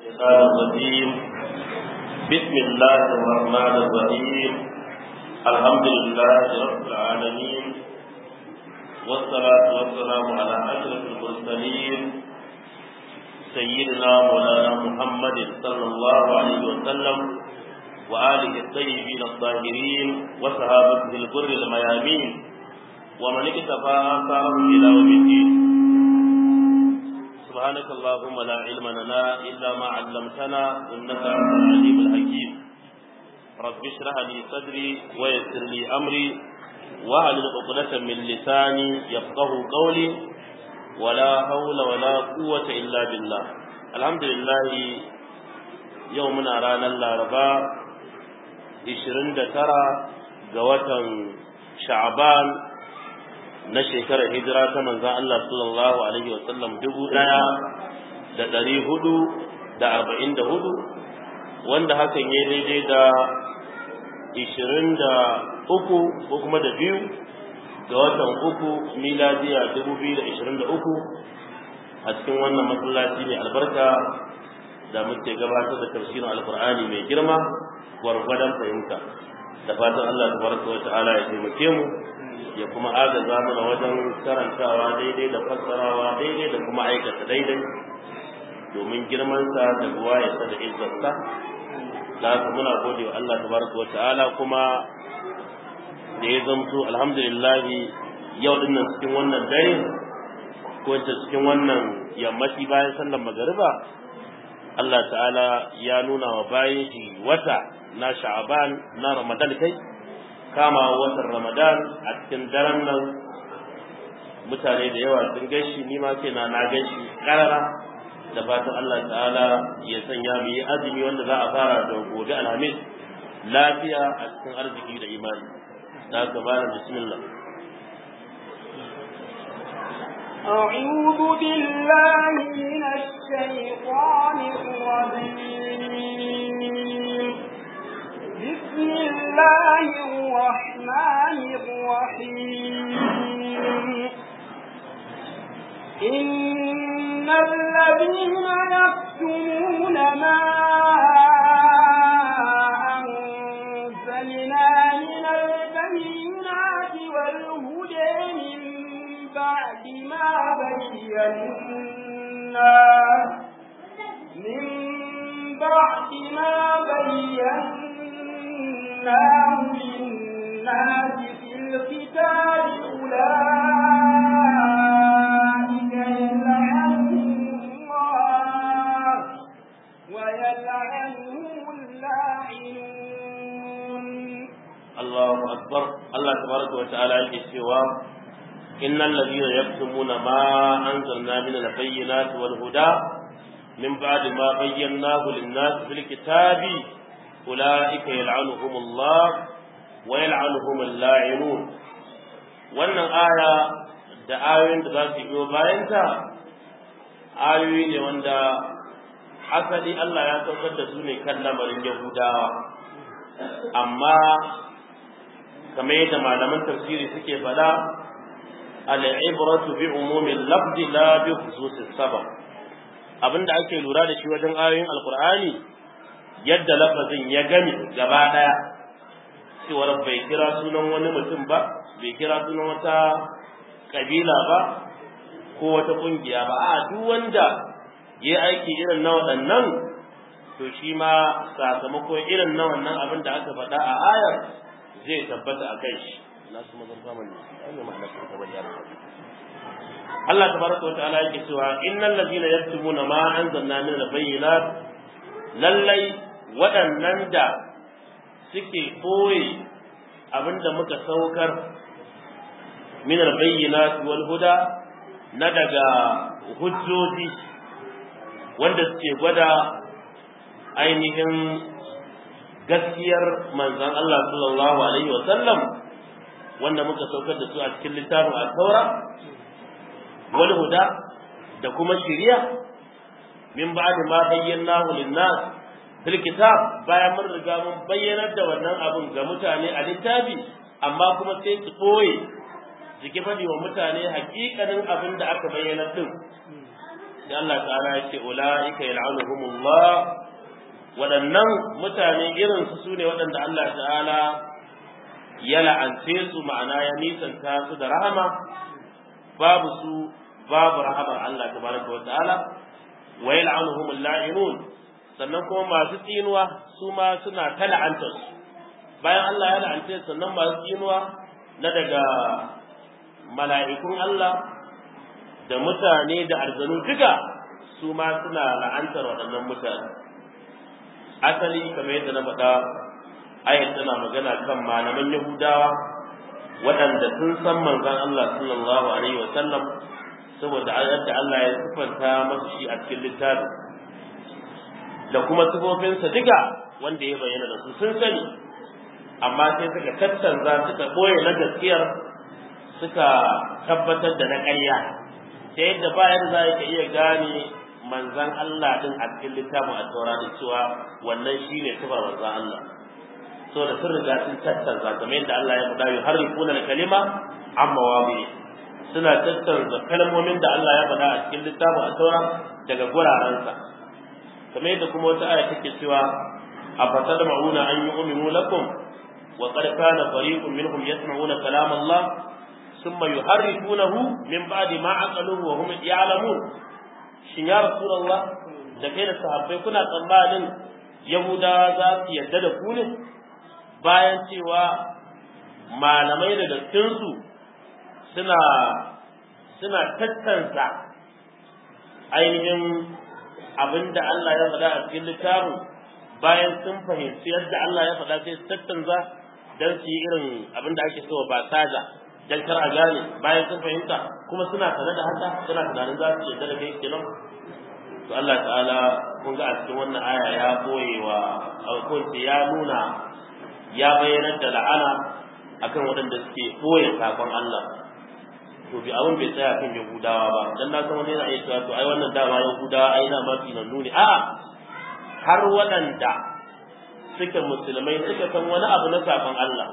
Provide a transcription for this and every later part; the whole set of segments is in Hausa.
الشيطان الرجيم بسم الله الرحمن الرحيم الحمد لله رب العالمين والصلاة والسلام على أشرف المرسلين سيدنا مولانا محمد صلى الله عليه وسلم وآله الطيبين الطاهرين وصحابته الغر الميامين ومن اكتفى آثارهم إلى يوم الدين سبحانك اللهم لا علم لنا إلا ما علمتنا إنك أنت العليم الحكيم رب اشرح لي صدري ويسر لي أمري واحلل عقدة من لساني يفقه قولي ولا حول ولا قوة إلا بالله الحمد لله يومنا رانا الأربعاء 29 ga watan Sha'ban na shekarar hijira ta manzan Allah sallallahu alaihi wa sallam dubu ɗaya da ɗari hudu da arba'in da hudu wanda hakan ya daidai da ishirin da uku ko kuma da biyu ga watan uku miladiya dubu biyu da ishirin da uku a cikin wannan masallaci mai albarka da muke gabatar da tafsirin alkur'ani mai girma gwargwadon fahimta da fatan Allah tabaraka wa ta'ala ya taimake mu ya kuma agaza mana wajen karantawa daidai da fassarawa daidai da kuma aikata daidai domin girmansa da buwayarsa da izzarsa da haka muna gode wa Allah tabaraka wa ta'ala kuma da ya zamto alhamdulillah yau din nan cikin wannan dare ko cikin wannan yammaci bayan sallar magariba Allah ta'ala ya nuna wa bayan shi wata na sha'aban na ramadan kai kama watan ramadan a cikin daren nan mutane da yawa sun gashi ni ma ce na na gashi karara da fatan Allah ta'ala ya sanya mu yi azumi wanda za a fara da gobe alhamis lafiya a cikin arziki da imani da haka bana bismillah أعوذ بالله من الشيطان الرجيم بسم الله الرحمن الرحيم إن الذين يكتمون ما أنزلنا من البينات والهدى من بعد ما بينا من بعد ما بينا للناس في الكتاب أولئك يلعنهم الله ويلعنهم اللاعنون الله أكبر الله تبارك وتعالى يكسوا إن الذين يكتمون ما أنزلنا من البينات والهدى من بعد ما بيناه للناس في الكتاب أولئك يلعنهم الله ويلعنهم اللاعنون wannan aya da ayoyin da za su biyo bayanta ayoyi ne wanda asali Allah ya saukar da su ne kan lamarin Yahudawa amma kamar yadda malaman tafsiri suke faɗa al-ibratu bi umumin lafzi la bi khususis sabab abinda ake lura da shi wajen ayoyin alqur'ani yadda lafazin ya gami gaba daya cewar bai kira sunan wani mutum ba bai kira sunan wata kabila ba ko wata kungiya ba a duk wanda ya aiki irin na waɗannan to shi ma sakamakon irin na wannan abin da aka faɗa a ayar zai tabbata a kai shi na su mazan faman ne an yi ma'ana sun taɓa yara Allah tabaraka wa ta'ala yake cewa innal ladina yaktumuna ma anzalna min al-bayyinat lallai waɗannan da suke ɓoye abinda muka saukar min al-bayyinat wal huda na daga hujjoji wanda suke gwada ainihin gaskiyar manzon Allah sallallahu alaihi wa sallam wanda muka saukar da su a cikin littafin al-taura wal huda da kuma shiriya min ba'd ma bayyanahu lin-nas fil kitab bayan mun riga mun bayyanar da wannan abun ga mutane a littafi amma kuma sai su ɓoye su ki faɗi wa mutane hakikanin abin da aka bayyana din sai Allah ta'ala ya ce ulaika yal'anuhumullah waɗannan mutane irin su sune waɗanda Allah ta'ala ya la'ance su ma'ana ya nisanta su da rahama babu su babu rahamar Allah tabaraka wa ta'ala wa yal'anuhumul la'inun sannan kuma masu tsinuwa su ma suna ta la'antar su bayan Allah ya la'ance sannan masu tsinuwa na daga mala'ikun Allah da mutane da arzanu duka su ma suna la'antar waɗannan mutane asali kamar yadda na faɗa ayat tana magana kan malaman yahudawa waɗanda sun san manzon Allah sallallahu alaihi wa sallam saboda yadda Allah ya sifanta masa shi a cikin littafin da kuma sifofinsa duka wanda ya bayyana da su sun sani amma sai suka tattanza suka ɓoye na gaskiyar suka tabbatar da na ƙarya ta yadda ba yadda za ka iya gane manzan Allah din a cikin littafin al-Taura da cewa wannan shine sifar manzan Allah so da sun riga sun tattanza kamar yadda Allah ya faɗa yuharrifuna al-kalima amma wabi suna tattanza kalmomin da Allah ya faɗa a cikin littafin al-Taura daga gurarensa kamar yadda kuma wata aya take cewa afatadma'una an yu'minu lakum wa qad kana fariqun minhum yasma'una kalam Allah ثم يحرفونه من بعد ما عقلوه وهم يعلمون shin ya rasulullah da kai da sahabbai kuna tsammanin yahudawa za su yarda da ku ne bayan cewa malamai daga cikinsu suna suna tattansa ainihin abinda Allah ya faɗa a cikin littafin bayan sun fahimci yadda Allah ya faɗa sai su tattanza don su yi irin abinda ake so ba saja dan kar a gane bayan sun fahimta kuma suna tare da haka suna tunanin za su yarda da kai kenan to Allah ta'ala kun ga a cikin wannan aya ya boye wa alkunci ya nuna ya bayyanar da la'ana akan waɗanda suke boye sakon Allah to bi abin bai tsaya kan Yahudawa ba dan na san wani yana iya cewa to ai wannan dama Yahudawa ai na mafi nan nuni a'a har waɗanda suke musulmai suka san wani abu na sakon Allah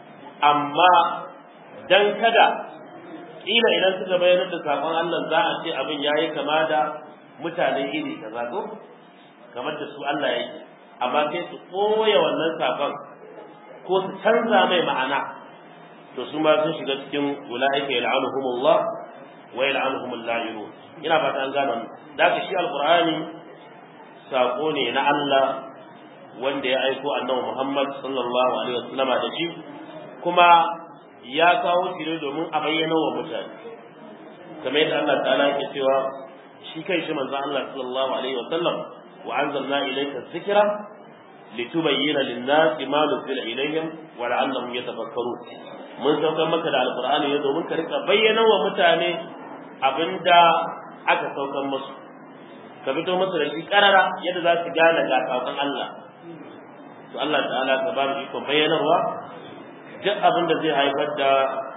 amma dan kada kila idan suka bayyana da sakon Allah za a ce abin yayi kama da mutane iri kaza ko kamar da su Allah yake amma sai su koya wannan sakon ko su canza mai ma'ana to su ma sun shiga cikin ulaika yal'anuhumullah wa yal'anuhumul la'inun ina fata an gano da ka shi alqur'ani sako ne na Allah wanda ya aiko annabi Muhammad sallallahu alaihi wasallama da shi kuma ya kawo shi ne domin a bayyana wa mutane kamar yadda Allah ta'ala yake cewa shi kai shi manzo Allah sallallahu alaihi wa sallam wa anzalna ilayka dhikra litubayyana lin-nasi ma nuzila ilayhim wa la'allahum yatafakkarun mun saukar maka da alqur'ani ne domin ka rika bayyana wa mutane abinda aka saukar musu ka fito musu da shi karara yadda za su gane ga sakon Allah to Allah ta'ala ka ba mu ikon bayyanarwa duk abin da zai haifar da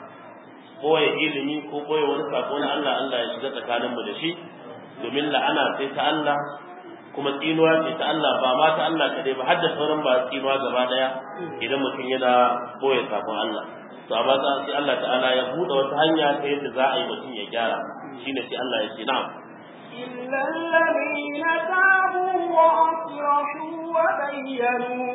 koya ilimi ko koya wani sako na Allah Allah ya shiga tsakaninmu da shi domin la'ana sai ta Allah kuma tsinuwa ce ta Allah ba ma ta Allah kadai ba har da sauran ba tsinuwa gaba daya idan mutum yana koya sakon Allah to amma sai Allah ta'ala ya buɗe wata hanya ta yadda za a yi mutum ya gyara shine sai Allah ya ce na'am إلا الذين تابوا وأصلحوا وبينوا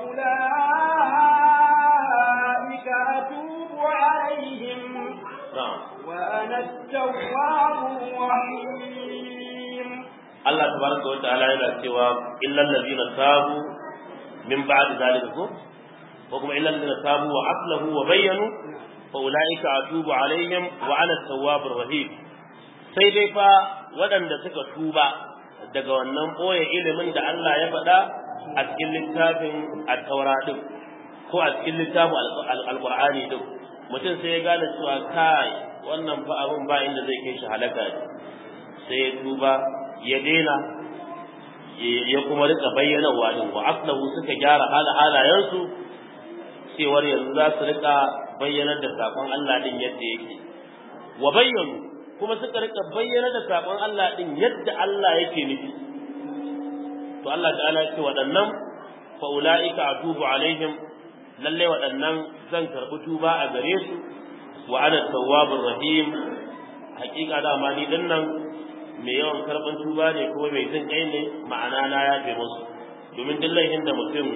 فأولئك أتوب عليهم na'am وأنا التواب الرحيم Allah tabaraka wa ta'ala yana cewa illal ladina tabu min ba'di zalika ko ko kuma illal ladina tabu wa aslahu wa bayyanu fa ulaika atubu alaihim wa ana tawwabur rahim sai dai fa waɗanda suka tuba daga wannan boye ilimin da Allah ya faɗa a cikin littafin at-taura din ko a cikin littafin al-qur'ani din mutum sai ya gane cewa kai wannan fa abun ba inda zai kai shi halaka sai ya tuba ya daina ya kuma rika bayyana wa din wa aslahu suka gyara hala halayensu cewar yanzu za su rika bayyanar da sakon Allah din yadda yake wa bayyanu kuma suka rika bayyana da sakon Allah din yadda Allah yake nufi to Allah ta'ala ya ce waɗannan fa ulaika atubu alaihim lalle waɗannan zan karɓi tuba a gare su wa ana tawwabur rahim hakika da ma ni dinnan mai yawan karban tuba ne kuma mai jin kai ne ma'ana na yafe musu domin duk laifin da mutum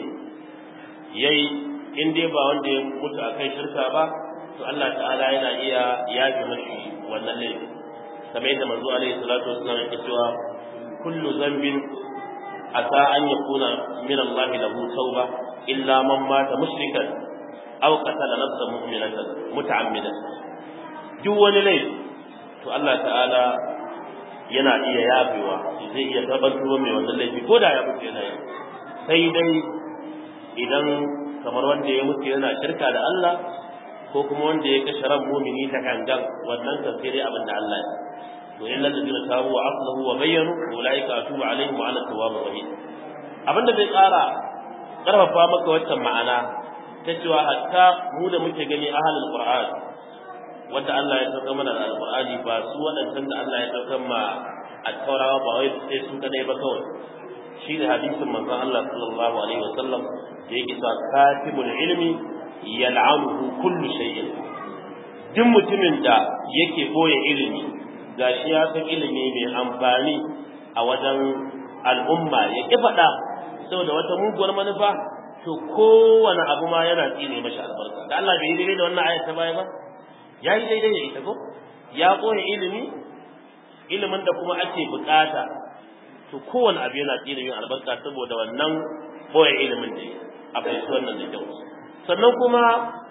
yayi in dai ba wanda ya mutu akai shirka ba to Allah ta'ala yana iya yafe mashi wannan laifin kamar yadda manzo alaihi salatu wassalam yake cewa kullu zambin asa an yakuna min Allah lahu tauba illa man mata mushrikan aw qatala nafsan mu'minatan muta'ammidan duk wani laifi to Allah ta'ala yana iya yafewa zai iya karɓar tuba mai wannan laifi ko da ya mutu yana yi sai dai idan kamar wanda ya mutu yana shirka da Allah ko kuma wanda ya kashe ran mumini ta gangan wannan kan sai dai abin da Allah ya to illa alladhina tabu wa aslahu wa bayyanu ulaika atubu alaihim wa ana tawwabur rahim abin da zai ƙara ƙarfafa maka waccan ma'ana ta cewa hatta mu da muke gani ahlul qur'an wanda Allah ya sauka mana da alqur'ani ba su waɗancan da Allah ya sauka ma at-taurawa ba wai sai su kadai ba kawai shi ne hadisin manzon Allah sallallahu alaihi wasallam da yake cewa katibul ilmi yal'anuhu kullu shay'in duk mutumin da yake boye ilimi gashi ya san ilimi mai amfani a wajen al'umma ya ki faɗa saboda wata muguwar manufa to kowane abu ma yana tsine mashi albarka da Allah bai yi daidai da wannan ayat ta baya ba ya yi daidai da ita ko ya boye ilimi ilimin da kuma ake bukata to kowane abu yana tsine yin albarka saboda wannan boye ilimin da a fahimci wannan da kyau sannan kuma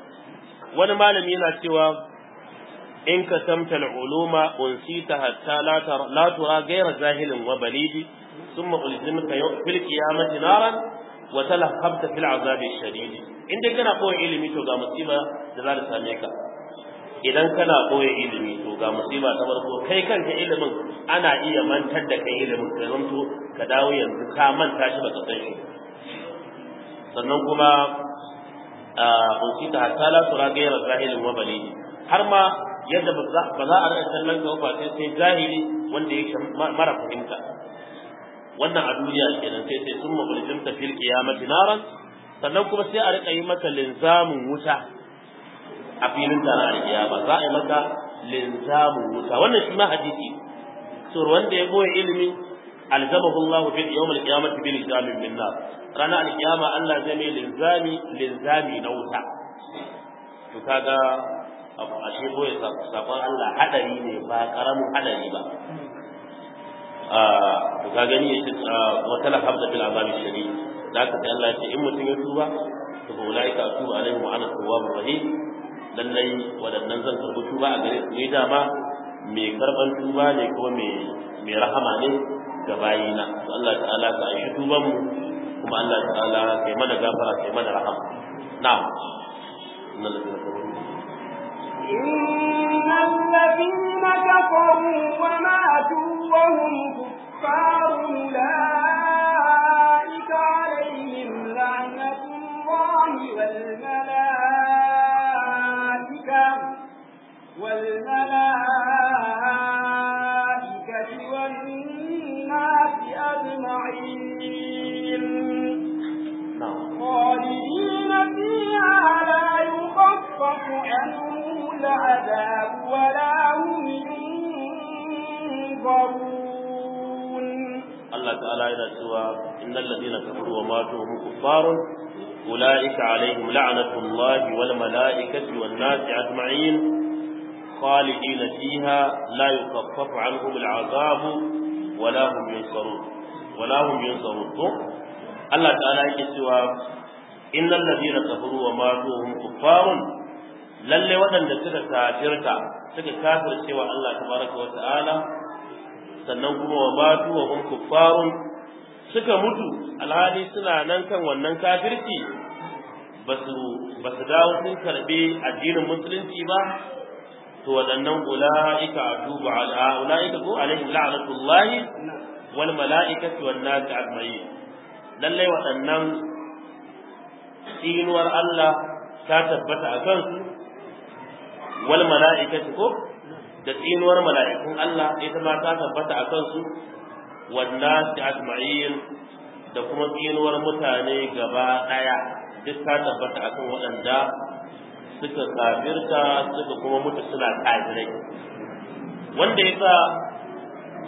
wani malami yana cewa in ka samta al'uluma unsita hatta la tura gaira jahilin wa balidi ثم ألزمك في القيامة نارا وتلهبت في العذاب الشديد in dai kana koyi ilimi to ga musiba da za ta same ka idan kana koyi ilimi to ga musiba ta farko kai kanka ilimin ana iya mantar da kai ilimin ka zanto ka dawo yanzu ka manta shi baka san shi sannan kuma a unsita hatta la tura gaira zahilin wa balidi har ma yadda ba za a rika kallon ka ba sai sai jahili wanda yake mara fahimta wannan a duniya kenan sai sai sun mabulijin ta fil qiyamati naran sannan kuma sai a rika yi mata linzamin wuta a filin tara alkiyama za a yi mata linzamin wuta wannan shi ma hadisi so wanda ya goye ilimi alzamahu Allah bil yawm alqiyamati bil jamin min nar rana alkiyama Allah zai mai linzami linzami na wuta to kaga abu ashe goye sakon Allah hadari ne ba karamin hadari ba to ka gani ya ce wa tala habda bil azabi shadid da ka Allah ya ce in mutum ya tuba to fa ulaika atubu alaihim wa ana tawwabur rahim lallai wadannan zan karbi tuba a gare su ne dama mai karban tuba ne kuma mai mai rahama ne ga bayina to Allah ta'ala ka aishi tuban mu kuma Allah ta'ala kai mana gafara kai mana rahama na'am إن الذين كفروا وماتوا وهم كفار أولئك عليهم لعنة الله والملائكة والملائكة والناس أجمعين خالدين فيها لا يخفف عنهم العذاب ولا هم ينظرون Allah ta'ala yana cewa innal ladina kafaru wa matu hum kuffarun ulaika alaihim la'natullahi wal malaikati wan nasi ajma'in khalidina fiha la yukaffafu anhum al'azab wa la hum yunsarun wa la hum yunsarun to Allah ta'ala yake cewa innal ladina kafaru wa matu hum kuffarun lalle waɗanda suka kafirta suka kafirce wa Allah tabaraka wa ta'ala sannan kuma wa matu wa hum kuffarun suka mutu alhali suna nan kan wannan kafirci basu basu dawo sun karbe addinin musulunci ba to waɗannan ulaika atubu ala ulaika ko alaihim la'natullahi wal mala'ikati wan nas ajma'in lalle waɗannan tsinuwar Allah ta tabbata a kansu wal mala'ikati ko da tsinuwar mala'ikun Allah ita ma ta tabbata a kansu wannan da ajma'in da kuma tsinuwar mutane gaba ɗaya duk ta tabbata a kan waɗanda suka kafirta suka kuma mutu suna kafirai wanda ya sa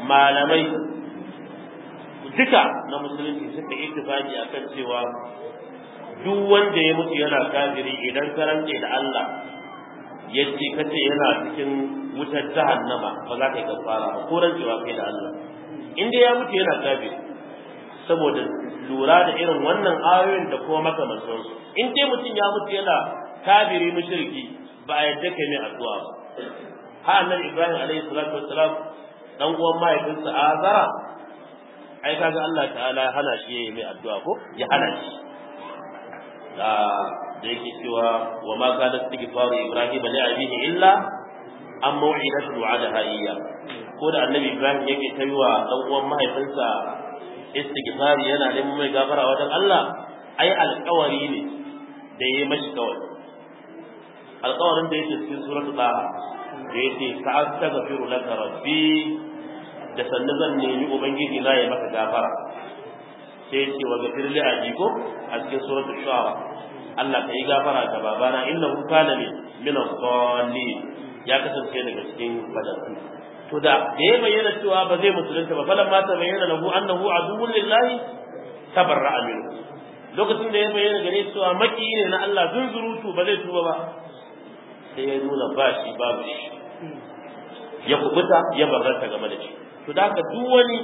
malamai duka na musulunci suka ittifaki akan cewa duk wanda ya mutu yana kafiri idan ka rantse da Allah ya ce kace yana cikin wutar jahannama ba za ka yi kafara ba ko rantsewa kai da Allah in dai ya mutu yana kafiri saboda lura da irin wannan ayoyin da kuma makamantansu in dai mutum ya mutu yana kafiri mushriki ba a yadda kai mai addu'a ba ha annabi Ibrahim alaihi salatu wassalam dan uwan mahaifinsa Azara ai kaga Allah ta'ala ya hana shi yayi mai addu'a ko ya hana shi da da yake cewa wa ma kana istighfaru Ibrahim li abihi illa an mau'idatu wa'adaha iyya ko da annabi Ibrahim yake taiwa dan uwan mahaifinsa istighfari yana neman mai gafara wajen Allah ai alƙawari ne da yayi mashi kawai alƙawarin da yake cikin suratul Taha da yake sa'astaghfiru laka rabbi da sannu zan nemi ubangiji na ya maka gafara sai ya ce wa gafir li ajiko a cikin suratul shu'ara Allah ka yi gafara ga babana innahu kana min min as-salihin ya kasance daga cikin badatu to da da ya bayyana cewa ba zai musulunta ba falan ma ta bayyana lahu annahu aduwwun lillahi tabarra'a minhu lokacin da ya bayyana gare cewa maki ne na Allah zunzurutu ba zai tuba ba sai ya nuna ba shi babu shi ya kubuta ya barranta game da shi to da haka duk wani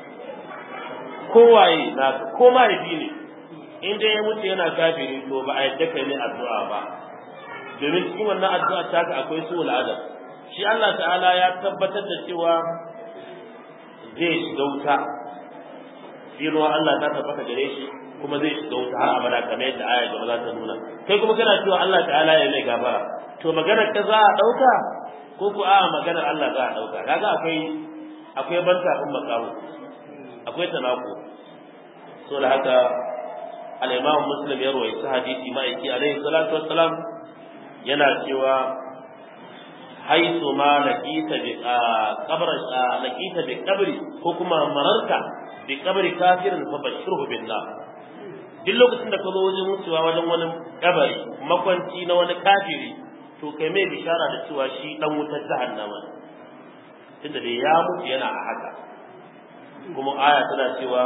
kowaye na ko mahaifi ne in dai ya mutu yana kafiri to ba a yadda kai ne addu'a ba domin cikin wannan addu'a ta ka akwai su al'adam shi Allah ta'ala ya tabbatar da cewa zai shiga wuta tsinuwa Allah ta tabbata gare shi kuma zai shiga wuta har abada kamar yadda aya gaba za ta nuna kai kuma kana cewa Allah ta'ala ya mai gafara to maganar ka za a dauka ko ku a maganar Allah za a dauka kaga akwai akwai banta kun makamu akwai tanako so da haka al-Imam Muslim ya rawaita hadisi ma'aiki alaihi salatu wassalam yana cewa haitu ma laqita bi qabr laqita bi qabri ko kuma mararta bi qabri kafirin fa bashirhu billah duk lokacin da ka zo wajen mutuwa wajen wani kabari makwanci na wani kafiri to kai mai bishara da cewa shi dan wutar jahannama tunda da ya mutu yana a haka kuma aya tana cewa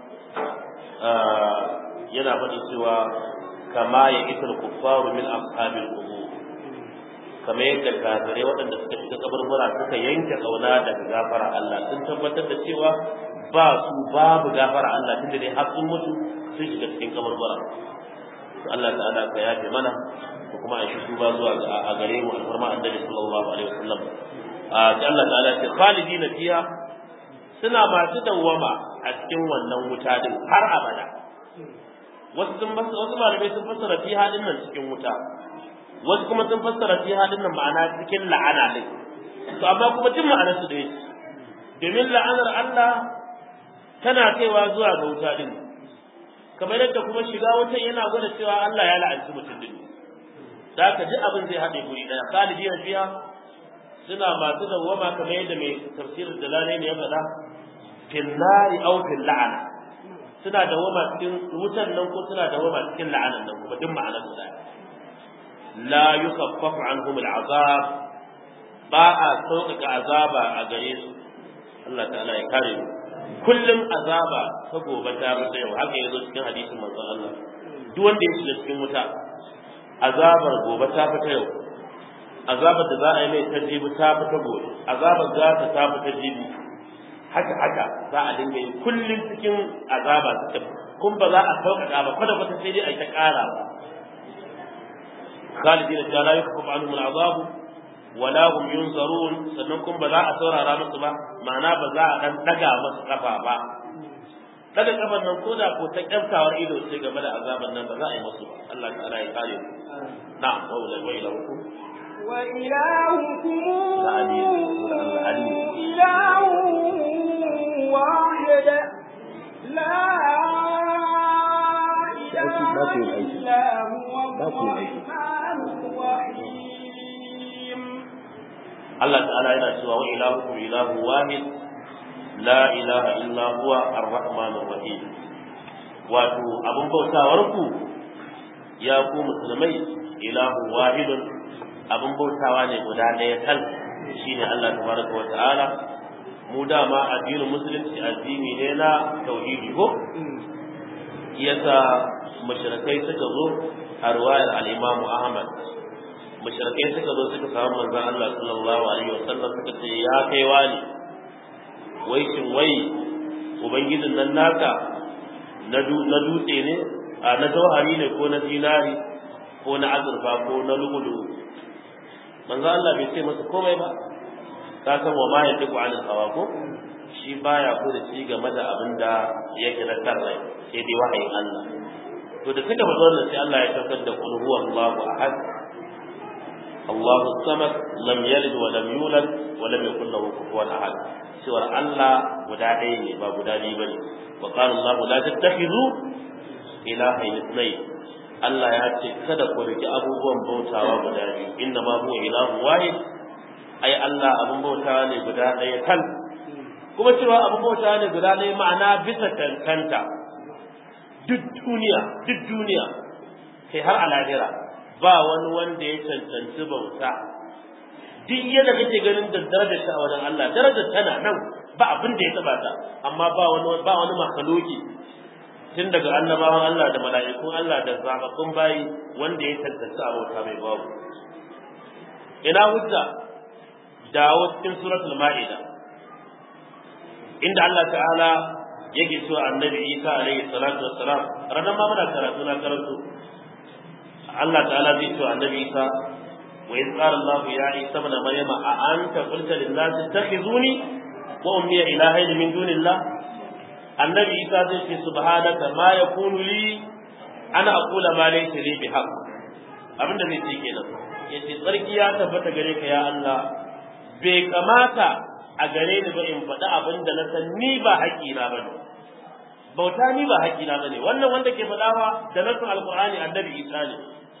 yana faɗi cewa kama ya isar kuffaru min ashabil qubur kamar yadda kafirai waɗanda suka shiga kaburbura suka yanke kauna daga gafara Allah sun tabbatar da cewa ba su babu gafara Allah tunda dai har sun mutu sun shiga cikin kaburbura to Allah ta'ala ka yafe mana ko kuma a shi ba zuwa a gare mu alfarma annabi sallallahu alaihi wasallam a sai Allah ta'ala ya ce khalidina fiha suna masu dawwama a cikin wannan wuta din har abada wasu sun wasu malamai sun fassara fiha din nan cikin wuta wasu kuma sun fassara fi halin nan ma'ana cikin la'ana ne to amma kuma duk ma'anar su dai domin la'anar Allah tana kaiwa zuwa ga wuta din kamar yadda kuma shiga wutan yana gwada cewa Allah ya la'anci mutum din da ka ji abin zai haɗe guri ɗaya khalidi na fiya suna masu dawwama kamar yadda mai tafsirin dalalai ne ya faɗa fil nari aw fil la'ana suna dawwama cikin wutan nan ko suna dawwama cikin la'anan nan kuma duk ma'anar su ɗaya لا يخفف عنهم العذاب باء سوقك عذابا أغريس الله تعالى يكرم kullum azaba ta gobe ta fita yau haka yazo cikin hadisin manzon Allah duk wanda ya shiga cikin wuta azabar gobe ta fita yau azabar da za a yi mai ta jibi ta fita gobe azabar za ta ta fita jibi haka haka za a dinga yi kullum cikin azaba ta kun ba za a sauƙaƙa ba kwata kwata sai dai a yi ta ƙara ba خالدين لا يخفف عنهم العذاب ولا هم ينظرون sannan kuma ba za a saurara musu ba ma'ana ba za a dan daga musu kafa ba daga kafan nan ko da ko ta kyaftawar ido sai game da azaban nan ba za a yi musu ba Allah ta'ala ya kare mu na'am wa ila wa ila hukum wa ilahukum Ali ilahu wahid la ilaha illa huwa Allah ta'ala yana cewa wa ilahukum ilahu wahid la ilaha illa huwa ar-rahmanur rahim wato abun bautawar ku ya ku musulmai ilahu wahidun abun bautawa ne guda ɗaya tal shine Allah tabaraka wa ta'ala mu dama addinin musulunci addini ne na tauhidi ko yasa mushrikai suka zo a ruwayar al-Imam Ahmad mushrikai suka zo suka samu manzon Allah sallallahu alaihi wasallam suka ce ya kai wani wai shin wai ubangijin nan naka na dutse ne a na jauhari ne ko na dinari ko na azurfa ko na lugudu manzo Allah bai ce masa komai ba ka san wa ma ya duku an hawa ko shi baya ko da shi game da abin da yake na tarrai sai dai wahayin Allah to da suka faɗa wannan sai Allah ya tabbatar da qul huwa Allahu ahad Allahu samad lam yalid wa lam yulad wa lam yakul lahu kufuwan ahad cewar Allah guda ɗaya ne ba guda biyu bane wa qala Allah la tattakhidhu ilahayn ithnayn Allah ya ce kada ku riki abubuwan bautawa guda biyu inna ma huwa ilahu wahid ai Allah abun bautawa ne guda ɗaya kan kuma cewa abun bautawa ne guda ɗaya ma'ana bisa kankanta duk duniya duk duniya kai har a lahira ba wani wanda ya cancanci bauta duk yadda kake ganin da darajar ta a wajen Allah darajar tana nan ba abin da ya taba ta amma ba wani ba wani makhluki tun daga annabawan Allah da mala'ikun Allah da zababbun bayi wanda ya tantance abota mai babu ina hujja dawo cikin suratul ma'ida inda Allah ta'ala yake cewa annabi Isa alaihi salatu wassalam ranar ma muna karatu na karanto Allah ta'ala zai cewa annabi Isa wa iz qala Allah ya Isa ibn Maryam a anta qulta lin nas ittakhizuni wa ummi ilahayn min dunillah annabi Isa zai ce subhanaka ma yakunu li ana aqula ma laysa li bihaq abinda zai ce kenan yace tsarki ya tabbata gare ka ya Allah bai kamata a gare ni ba in faɗi abin da na san ni ba haƙƙina ba ne bauta ni ba haƙƙina ba ne wannan wanda ke faɗawa da nasin alƙur'ani annabi isa ne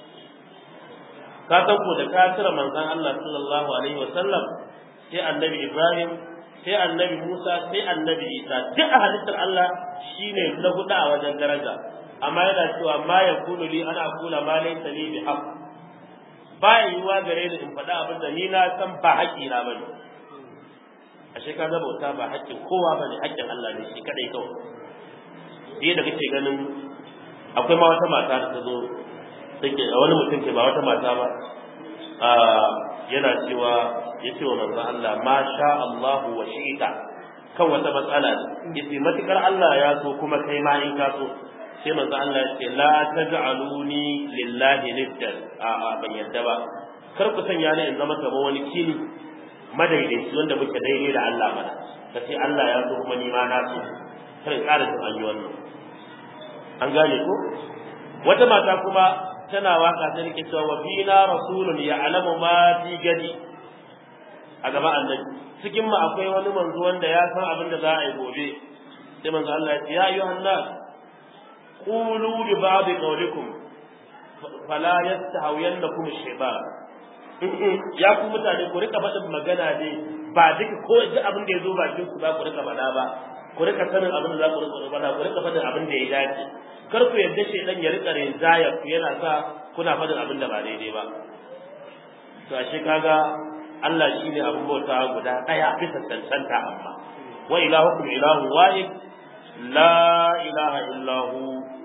ka san ko da ka cire manzon Allah sallallahu alaihi wa sallam sai annabi Ibrahim sai annabi Musa sai annabi Isa duk a halittar Allah shine na huɗu a wajen daraja amma yana cewa ma yakunu li ana kula ma laysa li bi haqq ba yiwuwa gare ni in faɗa abin da ni na san ba haƙƙina ba ne ashe ka ga bauta ba haƙƙin kowa ba ne haƙƙin Allah ne shi kadai kawai sai da kake ganin akwai ma wata mata da ta zo take a wani mutum ke ba wata mata ba a yana cewa ya ce wa manzon Allah ma sha Allahu wa shi'ita kan wata matsala ne yace matukar Allah ya so kuma kai ma in ka so sai manzo Allah ya ce la taj'aluni lillahi niddan a a ban yadda ba kar ku sanya ni in zama kamar wani kini madaidaici wanda muke daidai da Allah mana ka ce Allah ya so kuma ni ma na so kar in ƙara jin an yi wannan an gane ko wata mata kuma tana waka ta nake cewa wa fina rasulun ya'lamu ma fi gadi a gaba annabi cikin mu akwai wani manzo wanda ya san abin da za a yi gobe sai manzo Allah ya ce ya ayyuhan nas قولوا لبعض قولكم فلا يستهوينكم الشيطان ya ku mutane ku rika faɗin magana ne ba duka ko duk abin da ya zo bakin ku za ku rika faɗa ba ku rika sanin abin da za ku rika faɗa ku rika faɗin abin da ya dace kar ku yarda shaidan ya rika rinjaya ku yana sa kuna faɗin abin da ba daidai ba to ashe kaga Allah shine abin bauta guda ɗaya bisa cancanta amma wa ilahukum ilahu wahid la ilaha illahu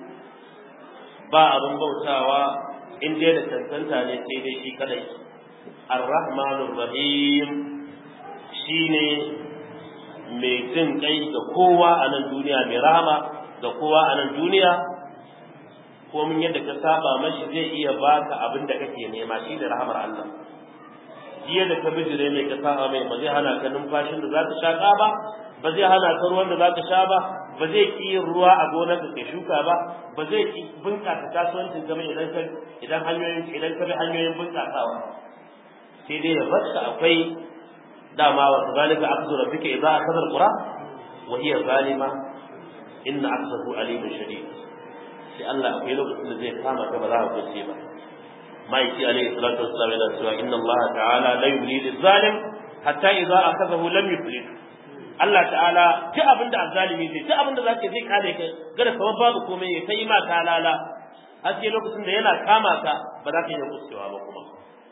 ba abin bautawa in dai da tantanta ne sai dai shi kadai ar-rahmanur rahim shine mai jin kai ga kowa a nan duniya mai rahama ga kowa a nan duniya ko mun yadda ka saba mashi zai iya baka abin da kake nema shi da rahamar Allah jiya da ka bijire mai ka saba mai ba zai hana ka numfashin da za ka shaka ba ba zai hana ka ruwan da za ka sha ba ba zai ki yin ruwa a gonar da kai shuka ba ba zai ki bunƙasa kasuwancin ka idan ka idan hanyoyin idan ka bi hanyoyin bunƙasawa sai dai ya barka akwai dama wa zalika akhdhu rabbika idza akhadha alqura wa hiya zalima inna akhdahu alimun shadid sai Allah akwai lokacin da zai kama ka ba za ka kuce ba ma'aiki alaihi salatu wassalam yana cewa inna Allah ta'ala la yumli lil-zalim hatta idza akhadhahu lam yuflih Allah ta'ala duk abin da azzalimi zai duk abin da zaka zai kare ka gada kamar babu komai ya kai ma ta lala har sai lokacin da yana kama ka ba za ka iya kuskewa ba kuma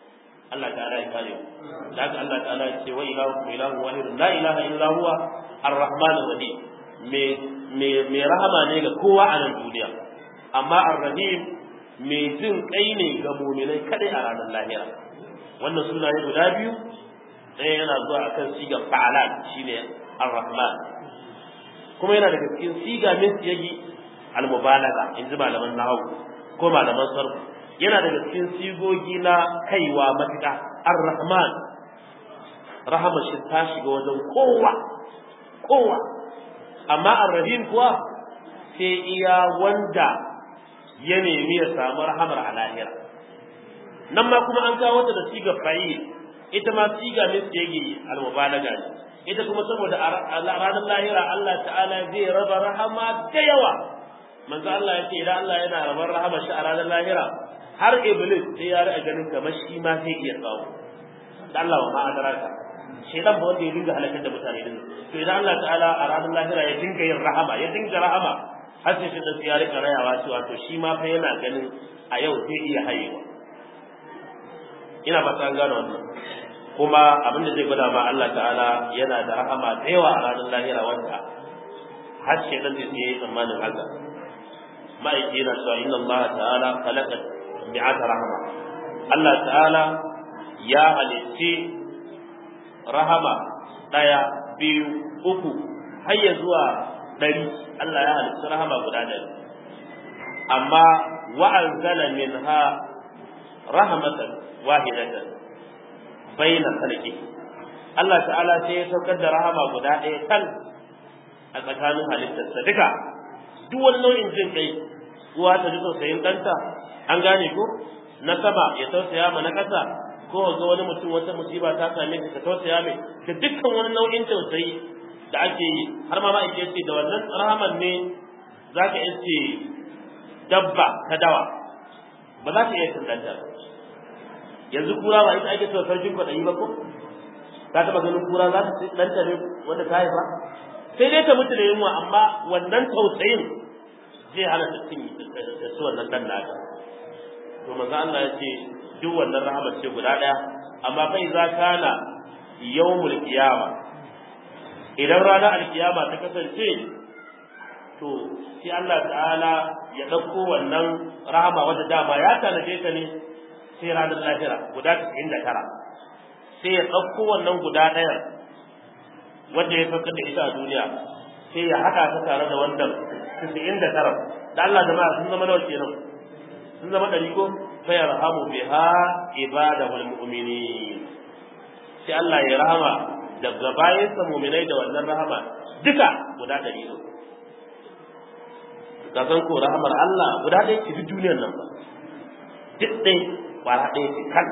Allah ta'ala ya kare mu da haka Allah ta'ala ya ce wa ilahu ilahu wahid la ilaha illa huwa ar-rahman ar-rahim me me me rahama ne ga kowa a nan duniya amma ar-rahim me jin kai ne ga mu'minai kadai a ranar lahira wannan sunaye guda biyu ɗaya yana zuwa akan sigar fa'alan shine ar-rahman kuma yana daga cikin siga min siyagi al-mubalagha in ji malaman nahwu ko malaman sarfu yana daga cikin sigogi na kaiwa matuƙa ar-rahman rahama shi ta shiga wajen kowa kowa amma ar-rahim kuwa sai iya wanda ya nemi ya samu rahamar a lahira nan ma kuma an kawo ta da siga fa'il ita ma siga min siyagi al-mubalaga ne ita kuma saboda a ranar lahira Allah ta'ala zai raba rahama da yawa manzo Allah ya ce idan Allah yana rabar rahama shi a ranar lahira har iblis sai ya riga ganin kamar shi ma zai iya kawo da Allah wa ma'adaraka shedan ba wanda ya dinga halakar da mutane din to idan Allah ta'ala a ranar lahira ya dinga yin rahama ya dinga rahama har sai shi da ya rika rayawa cewa to shi ma fa yana ganin a yau zai iya hayewa ina ba ta gano wannan kuma abin da zai gwada ma Allah ta'ala yana da rahama da yawa a ranar lahira wanda har shedan zai yi tsammanin haka ma'aiki yana cewa inna Allah ta'ala khalaqa mi'ata rahama Allah ta'ala ya halitti rahama ɗaya biyu uku har ya zuwa ɗari Allah ya halitti rahama guda ɗari amma wa'anzala minha rahmatan wahidatan baina khalqi Allah ta'ala sai ya saukar da rahama guda ɗaya kan a tsakanin halittarsa duka duk wani nau'in jin kai uwa ta ji tausayin ɗanta an gane ko na sama ya tausaya ma na ƙasa ko ga wani mutum wata musiba ta same ka tausaya mai da dukkan wani nau'in tausayi da ake yi har ma ma'aike ce da wannan rahaman ne za ka iske dabba ta dawa ba za ka iya tallata yanzu kura ba ita ake cewa sarkin kwaɗayi ba ko ka taɓa ganin kura za ta ci ɗanta ne wanda ta haifa sai dai ta mutu da yunwa amma wannan tausayin zai hana ta cin da su wannan dan naka to manzo Allah ya ce duk wannan rahama ce guda daya amma kai za kana yawmul qiyama idan ranar alkiyama ta kasance to sai Allah ta'ala ya dauko wannan rahama wanda dama ya tanaje ta ne sai ranar lahira guda 99 sai ya dauko wannan guda daya wanda ya saukar da ita a duniya sai ya haɗa ta tare da wannan tisa'in da tara da Allah jama'a sun zama nawa kenan sun zama ɗari ko fa yarhamu biha ibadahul mu'minin sai Allah ya rahama daga bayansa mu'minai da wannan rahama duka guda ɗari ne ka san ko rahamar Allah guda ɗaya ce duk duniyar nan ba duk ɗaya kwara ɗaya ce kan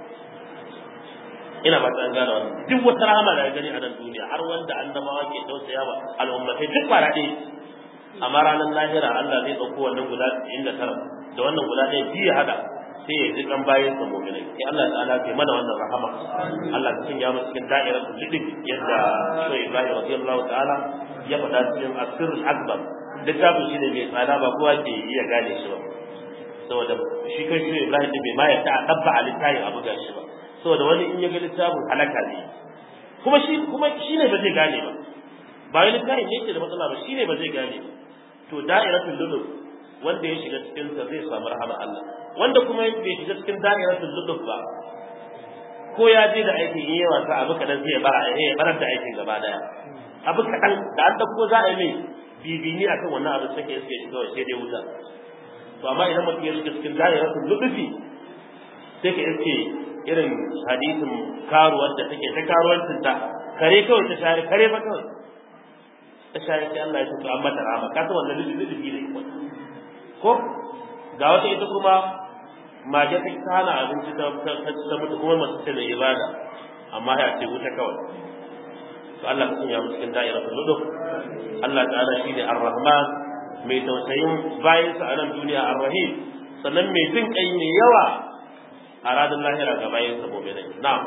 ina ba ta gane wannan duk wata rahama da gani a nan duniya har wanda annabawa ke tausaya wa al'ummatai duk kwara ɗaya amma ranar lahira Allah zai ɗauko wannan guda inda tara da wannan guda ɗaya biyu hada sai ya ji kan bayan sa mu'minai sai Allah ta'ala ke mana wannan rahama Allah ta sanya mu cikin da'irar lidin yadda Shaykh Ibrahim radiyallahu ta'ala ya faɗa cikin asirul akbar littafin shi ne mai tsada ba kowa ke iya gane shi ba saboda shi kan shi Ibrahim bai ma ya ta dabba a littafin abu ga shi ba saboda wani in ya ga littafin halaka ne kuma shi kuma shi ne ba zai gane ba ba wani littafin ne ke da matsala ba shi ne ba zai gane ba to da'iratul lulub wanda ya shiga cikin sa zai samu rahama Allah wanda kuma bai shiga cikin da'iratul lulub ba ko ya je da aikin yi yawa sa abu kadan sai ya bara ya barar da aikin gaba daya abu kadan da an dauko za a yi mai bibini akan wannan abu sai ya shiga kawai sai dai wuta to amma idan mutum ya shiga cikin da'iratul lulubi sai ka iske irin hadisin karuwar da take ta karuwancin ta kare kawai ta share kare ba kawai ta share sai Allah ya tuka an mata rahama ka san wannan lulubi ne ko ga wata ita kuma mage ta hana abinci ta ta mutu kuma masu ce da ibada amma ya ce wuta kawai to Allah ka sanya mu cikin da'iratul lulub Allah ta'ala shine ar-rahman mai tausayin bayansa a nan duniya ar-rahim sannan mai jin kai mai yawa a ranar lahira ga bayansa mu'minai na'am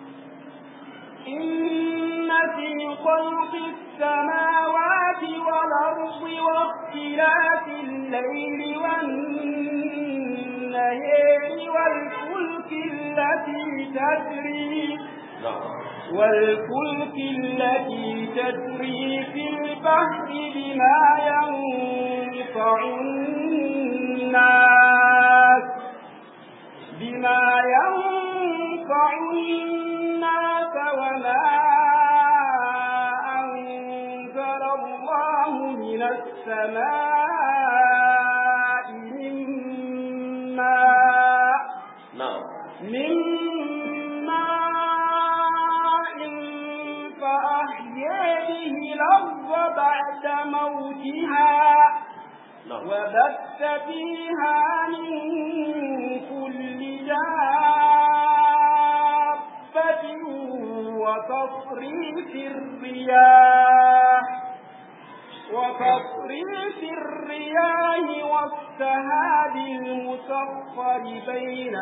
إن في خلق السماوات والأرض واختلاف الليل والنهار والفلك التي التي تجري والفلك التي تجري في البحر بما ينفع الناس بما ينفع الناس وما أنزل الله من السماء من ماء na'am من ماء فأحيا به الأرض بعد موتها na'am وبث فيها من كل دابة وتصريف الرياح وتصريف الرياح والسهاب المسخر بين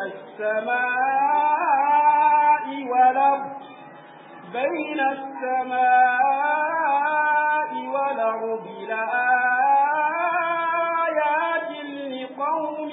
السماء والأرض بين السماء والأرض لآيات لقوم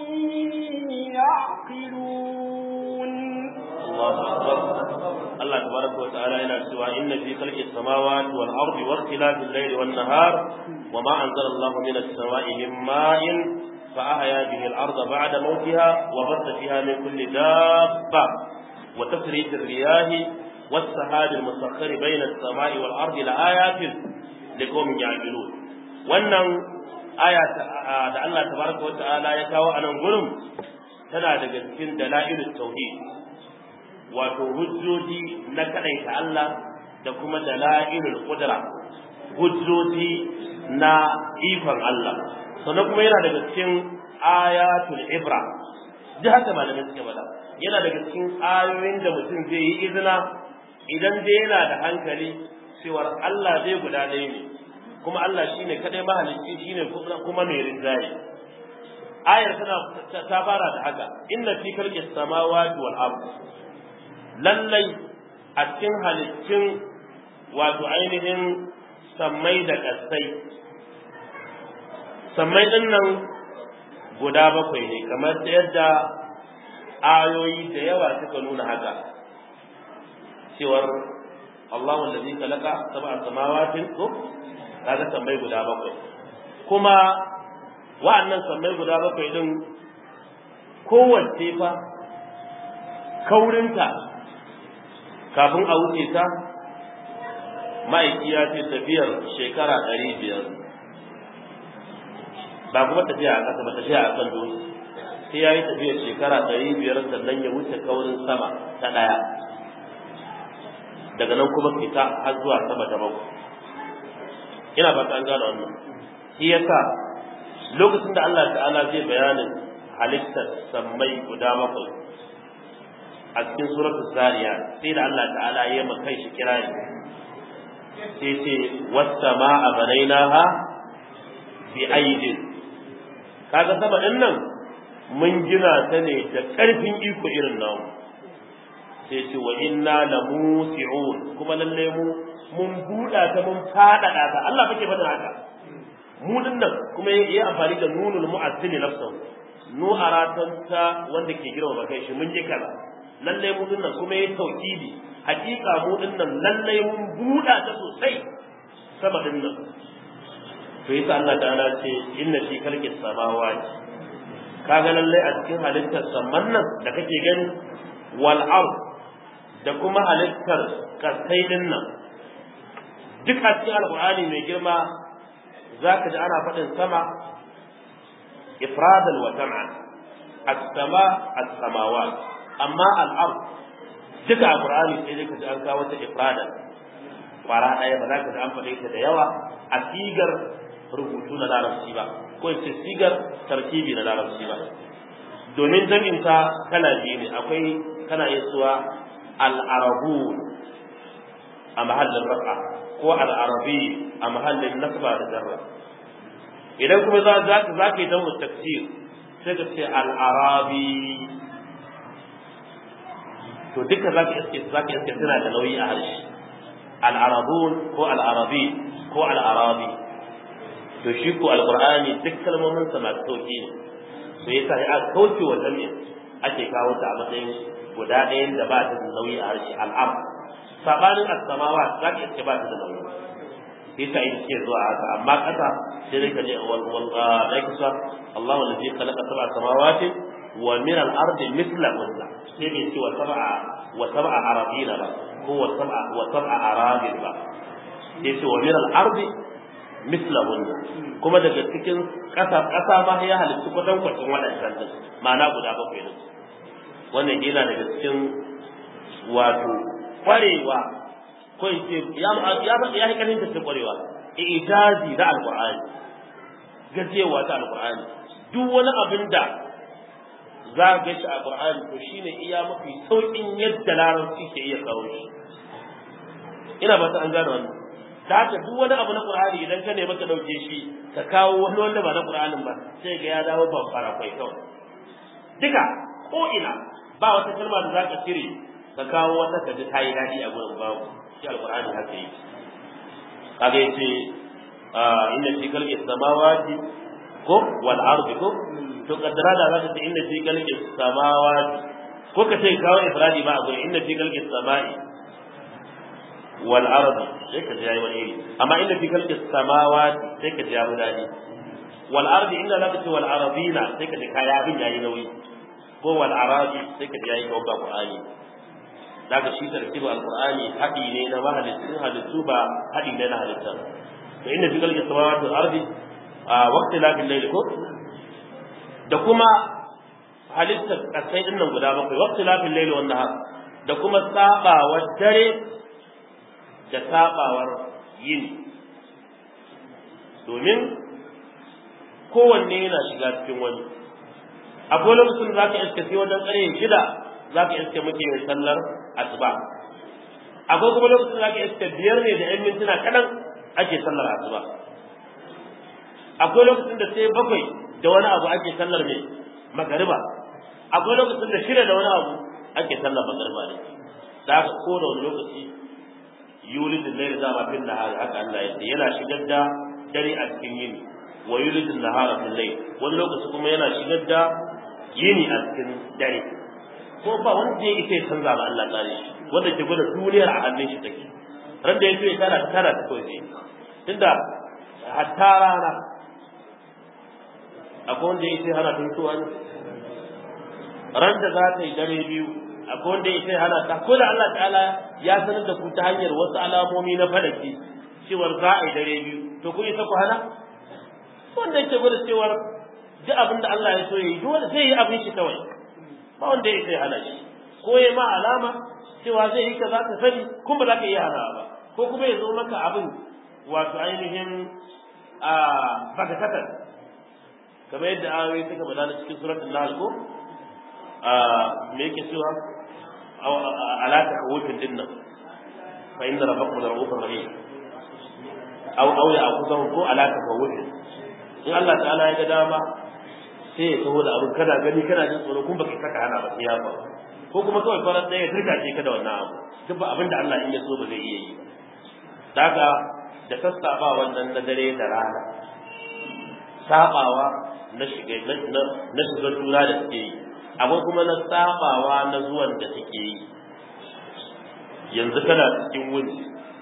يعقلون الله أكبر الله تبارك وتعالى إلى سوى إن في خلق السماوات والأرض واختلاف الليل والنهار وما أنزل الله من السماء من ماء فأحيا به الأرض بعد موتها وبث فيها من كل دابة وتفريج الرياح والسحاب المسخر بين السماء والأرض لآيات لقوم يعقلون wannan aya da Allah tabaraka wa ta'ala ya kawo a nan gurin tana daga cikin dalailut tauhid wato hujjoji na kadaita Allah da kuma dalailul qudra hujjoji na ikon Allah sannan kuma yana daga cikin ayatul ibra ji haka malamin suke bada yana daga cikin ayoyin da mutum zai yi izina idan dai yana da hankali cewar Allah zai guda ɗaya ne kuma Allah shine kadai mahalicci shine kuma mai rinjaye ayar tana ta fara da haka inna fi khalqis samawati wal ard lallai a cikin halittun wato ainihin sammai da kasai sammai din nan guda bakwai ne kamar da yadda ayoyi da yawa suka nuna haka cewar Allahu allazi khalaqa sab'a samawatin ko kaga sammai guda bakwai kuma wa'annan sammai guda bakwai din kowace fa kaurinta kafin a wuce ta ma'aiki ya ce tafiyar shekara ɗari biyar ba kuma tafiya a ƙasa ba tafiya a kan dutse sai ya yi tafiyar shekara ɗari biyar sannan ya wuce kaurin sama ta ɗaya daga nan kuma fita har zuwa sama ta bakwai ina ba an gane wannan shi yasa lokacin da Allah ta'ala zai bayanin halittar sammai guda bakwai a cikin suratul zariya sai da Allah ta'ala ya ma kai shi kirari sai ce was-sama'a banainaha bi aidin kaga sama din nan mun gina ta ne da karfin iko irin namu sai ce wa inna lamusi'un kuma lalle mu mun buɗa ta mun faɗaɗa ta Allah fake faɗin haka mu nan kuma yi amfani da nunul mu'azzili nafsahu nu aratan ta wanda ke girma kai shi mun ji kaza lalle mu nan kuma yi tauhidi hakika mu nan lalle mun buɗa ta sosai sama din nan to yasa Allah ta'ala ce inna fi khalqis samawati kaga lalle a cikin halittar saman nan da kake gani wal ard da kuma halittar kasai din nan duk a cikin alqur'ani mai girma zaka ji ana faɗin sama ifradan wa jam'an as-sama as-samawat amma al-ard duka alqur'ani sai dai ka ji an kawo ta ifradan kwara ɗaya ba za ka ji an faɗe ta da yawa a sigar rubutu na larabci ba ko ce sigar tartibi na larabci ba domin jami'in ta kala biyu ne akwai kana iya suwa al-arabu a mahallin rafa ko al-arabi a mahallin nasba da jarra idan kuma za za ka za ka yi damu tafsir sai ka ce al-arabi to duka za ka iske za ka iske suna da nauyi a harshe al-arabun ko al-arabi ko al-arabi to shi ko alqur'ani duk kalmomin sa masu sauki ne to yasa ya kauce wa jami'i ake kawo ta a matsayin guda ɗayan da ba ta da nauyi a harshe al'am sabanin as-samawa za ka iske ba ta da nauyi sai ta yi ce zuwa haka amma ƙasa sai dai ka je wal wal da kisa Allahu allazi khalaqa sab'a samawati wa min al-ardi mithlahunna sai bai ce wa sab'a wa sab'a arabina ba ko wa sab'a wa sab'a arabin ba sai ce wa min al-ardi mithlahunna kuma daga cikin ƙasa ƙasa ma ya halittu kwatan kwatan waɗancan din ma'ana guda bakwai din wannan yana daga cikin wato kwarewa ko in ce ya ya ya yi kanin ta kwarewa ijazi da alqur'ani gajewa ta alqur'ani duk wani abin da za ka ga shi a qur'ani to shine iya mafi saukin yadda larabci ke iya kawo shi ina ba ta an gane wannan da haka duk wani abu na qur'ani idan ka nemi ka dauke shi ka kawo wani wanda ba na qur'anin ba sai ga ya dawo babbar akwai kawai duka ko ina ba wata kalma da za ka cire ka kawo wata ka ji tayi dadi a gurin babu shi alqur'ani haka yi kaga yace inna fi khalqi samawati ko wal ardi ko to kaddara da zaka ce inna fi khalqi samawati ko ka ce kawo ifradi ba a gurin inna fi khalqi samai wal ardi sai ka ji yayi wani iri amma inna fi khalqi samawati sai ka ji ya dadi wal ardi inna zaka ce wal ardina sai ka ji kaya abin yayi nauyi ko wal arabi sai ka ji yayi kawo ba qur'ani daga shi tartibu alqur'ani hadi ne na mahalittun halittu ba hadi ne na halittar to inna fi khalqis samawati wal ardi waqti lafil layl ko da kuma halittar kasai din nan guda bakwai waqti lafil layl wan nahar da kuma sabawar dare da sabawar yini domin kowanne yana shiga cikin wani akwai lokacin da zaka iska sai wajen ƙarfe shida zaka iska muke yin sallar asuba akwai kuma lokacin da ake iska biyar ne da yan mintuna kaɗan ake sallar asuba akwai lokacin da sai bakwai da wani abu ake sallar mai magariba akwai lokacin da shida da wani abu ake sallar magariba ne da haka ko da wani lokaci yulidin laili za ma fin nahari haka Allah ya ce yana shigar da dare a cikin yini wa yulidin nahara fil layl wani lokaci kuma yana shigar da yini a cikin dare ko ba wanda ya ita ya canza ba Allah tsare shi wanda ke gwada duniyar a hannun shi take ran da ya ce tana tana ta kawai sai tunda hatta rana akwai wanda ya ce hana tun tuwa ne ran da za ta yi dare biyu akwai wanda ya ce hana ta ko da Allah ta'ala ya sanar da ku ta hanyar wasu alamomi na falaki cewar za a yi dare biyu to kun isa ku hana wanda yake gwada cewar duk abin da Allah ya so ya yi dole sai yi abin shi kawai ba wanda ya sai hana shi ko ya ma alama cewa zai yi kaza ka sani kuma ba za ka iya hana ba ko kuma ya zo maka abin wato ainihin a bagatatar kamar yadda ayoyi suka bada na cikin suratul nahl ko a me yake cewa ala tahawufin din nan fa inna rabbakum la rahufur rahim aw aw ya akuzahu ko ala tahawufin in Allah ta'ala ya ga dama sai ya taho da abin kana gani kana jin tsoro kuma baka saka hana ba sai ya faru ko kuma kawai farar ɗaya ya turka ce ka da wannan abu duk ba abin da Allah in ya so ba zai iya yi ba daga da sassaɓa wannan na dare da rana saɓawa na shiga na shiga juna da suke yi akwai kuma na saɓawa na zuwan da suke yi yanzu kana cikin wuni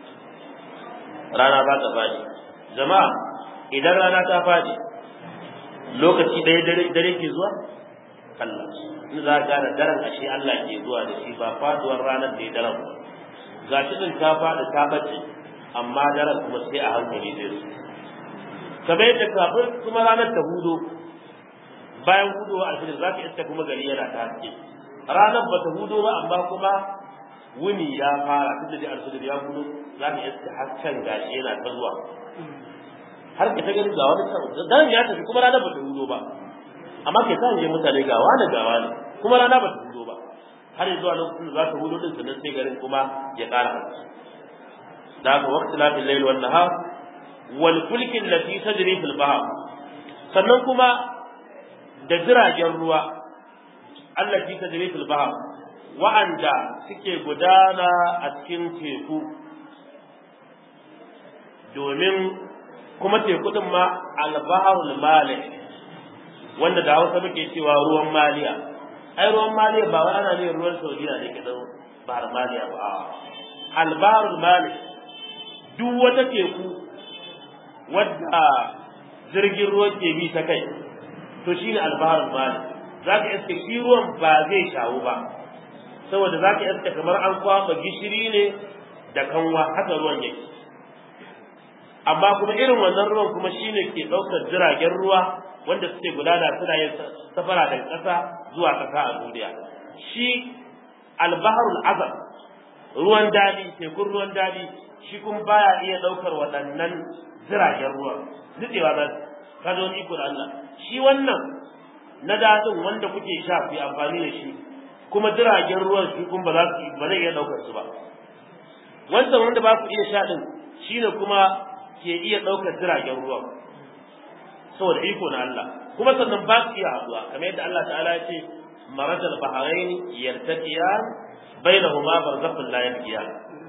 rana ba ta faɗi jama'a idan rana ta faɗi lokaci ɗaya dare ke zuwa Allah in za ka da daren ashe Allah ke zuwa da shi ba faduwar ranar da ya daren ba ga shi din ta faɗi ta bace amma daren kuma sai a hankali zai zo kamar yadda kafin kuma ranar ta hudo bayan hudowa alfijir za ka iska kuma gari yana ta haske ranar ba ta hudo ba amma kuma wuni ya fara tunda da alfijir ya hudo za ka iska hasken gashi yana ta zuwa har ka ta gani ga wani can dan ya tafi kuma rana ba ta hudo ba amma kai san je mutane ga wani ga wani kuma rana ba ta hudo ba har zuwa lokacin da za ta hudo din sannan sai garin kuma ya ƙara hanci da haka waqti lafil layl wan nahar wal fulk allati tajri fil bahr sannan kuma da jiragen ruwa allati tajri fil bahr wa'anda suke gudana a cikin teku domin kuma teku din ma albaharul malik wanda da Hausa muke cewa ruwan maliya ai ruwan maliya ba wai ana ne ruwan saudiya ne ke zama bahar maliya ba albaharul mali duk wata teku wadda jirgin ruwan ke bi ta kai to shine albaharul mali za ka iska shi ruwan ba zai shawo ba saboda za ka iska kamar an kwaba gishiri ne da kanwa haka ruwan yake amma kuma irin wannan ruwan kuma shine ke ɗaukar jiragen ruwa wanda suke gudana suna yin safara daga ƙasa zuwa ƙasa a duniya shi albaharul azam ruwan dadi tekun ruwan dadi shi kuma baya iya ɗaukar waɗannan jiragen ruwa nutsewa za su ka zo iko da Allah shi wannan na dadin wanda kuke sha ku yi amfani da shi kuma jiragen ruwan shi kuma ba za su ba zai iya ɗaukar su ba wancan wanda ba ku iya sha din shine kuma ke iya ɗaukar jiragen ruwa saboda iko na Allah kuma sannan ba su iya haɗuwa kamar yadda Allah ta'ala ya ce marajal bahrain yartaqiyan bainahuma barzakhun la yabghiyan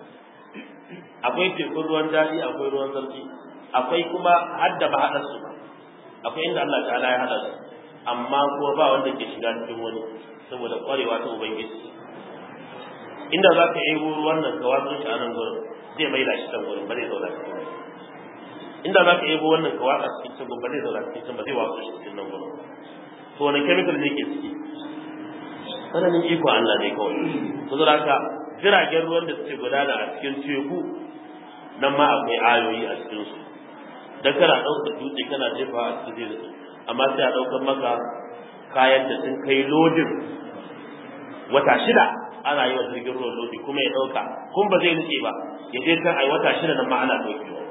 akwai tekun ruwan daɗi akwai ruwan sarki akwai kuma hadda ba haɗa su akwai inda Allah ta'ala ya haɗa su amma kuma ba wanda ke shiga cikin wani saboda ƙwarewa ta ubangiji inda za ka yi ruwan nan ka watsa shi a nan gurin zai mai da shi can gurin ba zai zauna cikin wani inda za ka yi wannan ka watsa cikin can ba zai zauna cikin can ba zai watsa shi cikin nan gurin to wani chemical ne ke ciki tsananin iko Allah ne kawai to zura haka jiragen ruwan da suke gudana a cikin teku nan ma akwai ayoyi a cikin su dan kana ɗaukar dutse kana jefa a cikin zai amma sai a ɗaukar maka kayan da sun kai lodin wata shida ana yi wa jirgin ruwan lodi kuma ya ɗauka kun ba zai nutse ba ya je kan ai wata shida nan ma ana ɗaukewa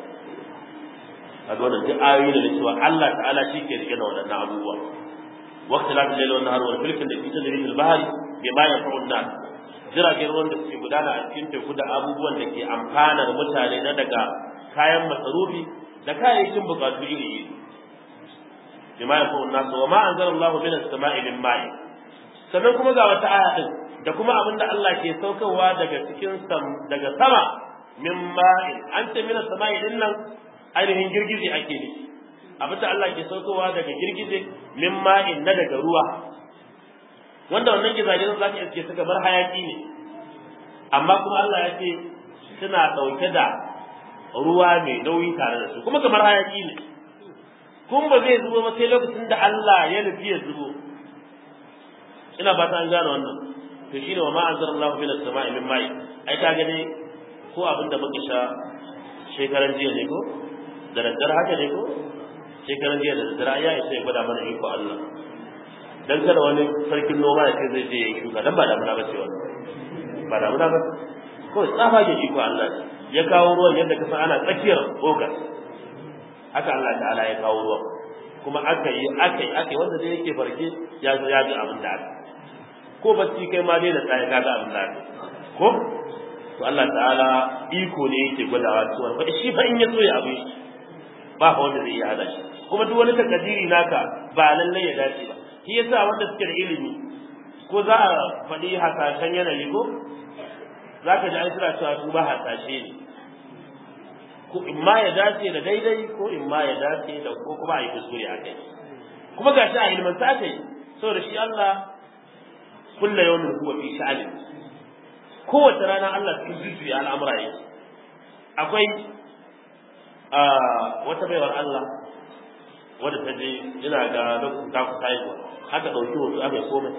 a ga wannan duk ayoyi da cewa Allah ta'ala shi ke rike da waɗannan abubuwa waqti la layl wa nahar wal fulkin da fi tadrij al bahri bima yanfa'u an-nas jiragen ruwan da suke gudana a cikin teku da abubuwan da ke amfanar mutane na daga kayan masarufi da kayayyakin bukatu iri iri bima yanfa'u an-nas wa ma anzala Allahu min as-sama'i min ma'i sannan kuma ga wata aya din da kuma abin da Allah ke saukarwa daga cikin daga sama min ma'in an ce min as-sama'i din nan ainihin girgije ake ne abinda Allah ke saukowa daga girgije min ma'in na daga ruwa wanda wannan gizagen za ka iske su kamar hayaki ne amma kuma Allah ya ce suna ɗauke da ruwa mai nauyi tare da su kuma kamar hayaki ne kun ba zai zubo ba sai lokacin da Allah ya nufi ya zubo ina ba ta an gane wannan to shine wa ma anzalallahu min as-sama'i min ma'i ai ka gane ko abinda muka sha shekaran jiya ne ko da daddare haka ne ko shekaran jiya da daddare ya isa ya gwada mana iko Allah dan kada wani sarkin noma ya ce zai je ya shuka dan ba damuna ba ce wannan ba damuna ba ko tsafa ke iko Allah ya kawo ruwan yadda ka san ana tsakiyar ogas haka Allah ta'ala ya kawo ruwan kuma aka yi aka yi aka yi wanda dai yake farke ya zo ya ji abin da aka ko bacci kai ma dai da tsaye ka ga abin da aka ko to Allah ta'ala iko ne yake gwadawa cewa fa shi fa in ya so ya abin shi ba fa wanda zai iya hada shi kuma duk wani takadiri naka ba lallai ya dace ba shi yasa wanda suke da ilimi ko za a faɗi hasashen yanayi ko za ka ji an suna cewa su ba hasashe ne ko in ma ya dace da daidai ko in ma ya dace da ko kuma a yi kuskure a kai kuma ga shi a ilmanta aka yi saboda shi Allah kulla yawmin huwa fi sha'ani kowace rana Allah cikin jujjuya al'amura yake akwai wata baiwar Allah wadda ta je ina ga lokacin ta kusa haihuwa aka ɗauki wasu aka yi komai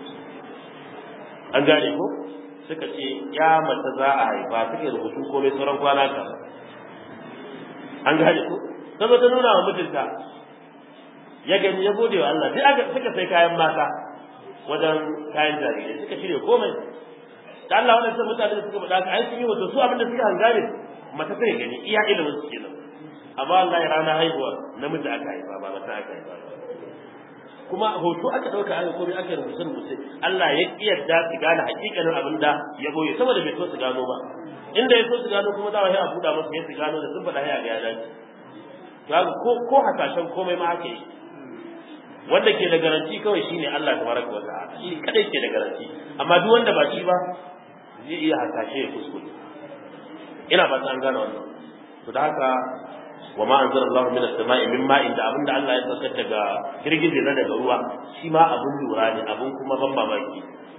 an gane ko suka ce ya mace za a haifa suka yi rubutu komai sauran kwana ka an gane ko ta zo ta nuna wa mijinta ya gani ya gode wa Allah sai aka suka sai kayan mata wajen kayan jarirai suka shirya komai da Allah wannan sai mutane da suka faɗa ka ai sun yi wato su abin da suka hangare mace sai gani iya ilimin su kenan amma Allah ya rana haihuwa namiji aka haifa ba mata aka haifa kuma hoto aka dauka aka komai aka rubuce rubuce Allah ya kiyarda su gane hakikanin abin da ya boye saboda bai so su gano ba inda ya so su gano kuma za a yi a buɗa masa ya su gano da sun faɗa ya ga ya dace to haka ko ko hasashen komai ma haka yi wanda ke da garanti kawai shine Allah tabaraka wa ta'ala shi kadai ke da garanti amma duk wanda ba shi ba zai iya hasashe ya kuskure ina ba an gane wannan to da haka wa ma anzala Allahu min as-sama'i min ma'in da abinda Allah ya saukar daga girgije na daga ruwa shi ma abun lura ne abun kuma ban mamaki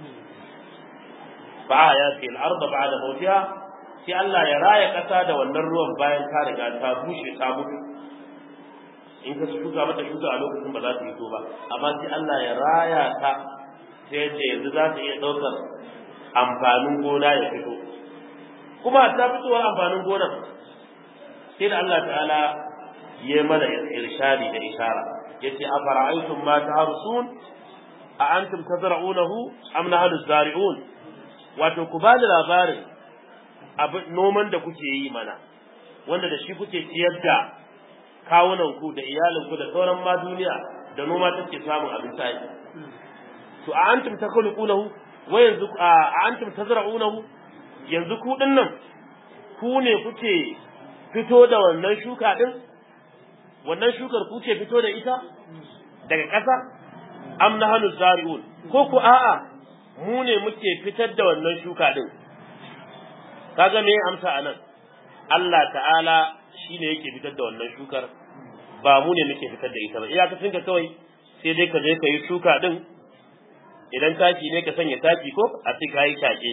fa ya fi al-ard ba'da mawtiha sai Allah ya raya kasa da wannan ruwan bayan ta riga ta bushe ta mutu in ka shuka mata shuka a lokacin ba za ta fito ba amma sai Allah ya raya ta sai yadda yanzu za ta iya ɗaukar amfanin gona ya fito kuma ta fitowar amfanin gonar sai da Allah ta'ala ya mana irshadi da ishara yace afara'aytum ma taharsun a antum tazra'unahu am nahnu zari'un wato ku ba da labarin abin noman da kuke yi mana wanda da shi kuke ciyar da kawunan ku da iyalin ku da sauran ma duniya da noma take samun abin sai to a antum takhluqunahu wa yanzu a antum tazra'unahu yanzu ku dinnan ku ne kuke fito da wannan shuka din wannan shukar ku ce fito da ita daga ƙasa am nahnu zari'un ko ku a'a mu ne muke fitar da wannan shuka din kaga me amsa anan Allah ta'ala shine yake fitar da wannan shukar ba mu ne muke fitar da ita ba iyakacin ka kawai sai dai ka je ka yi shuka din idan taki ne ka sanya taki ko a ce ka yi take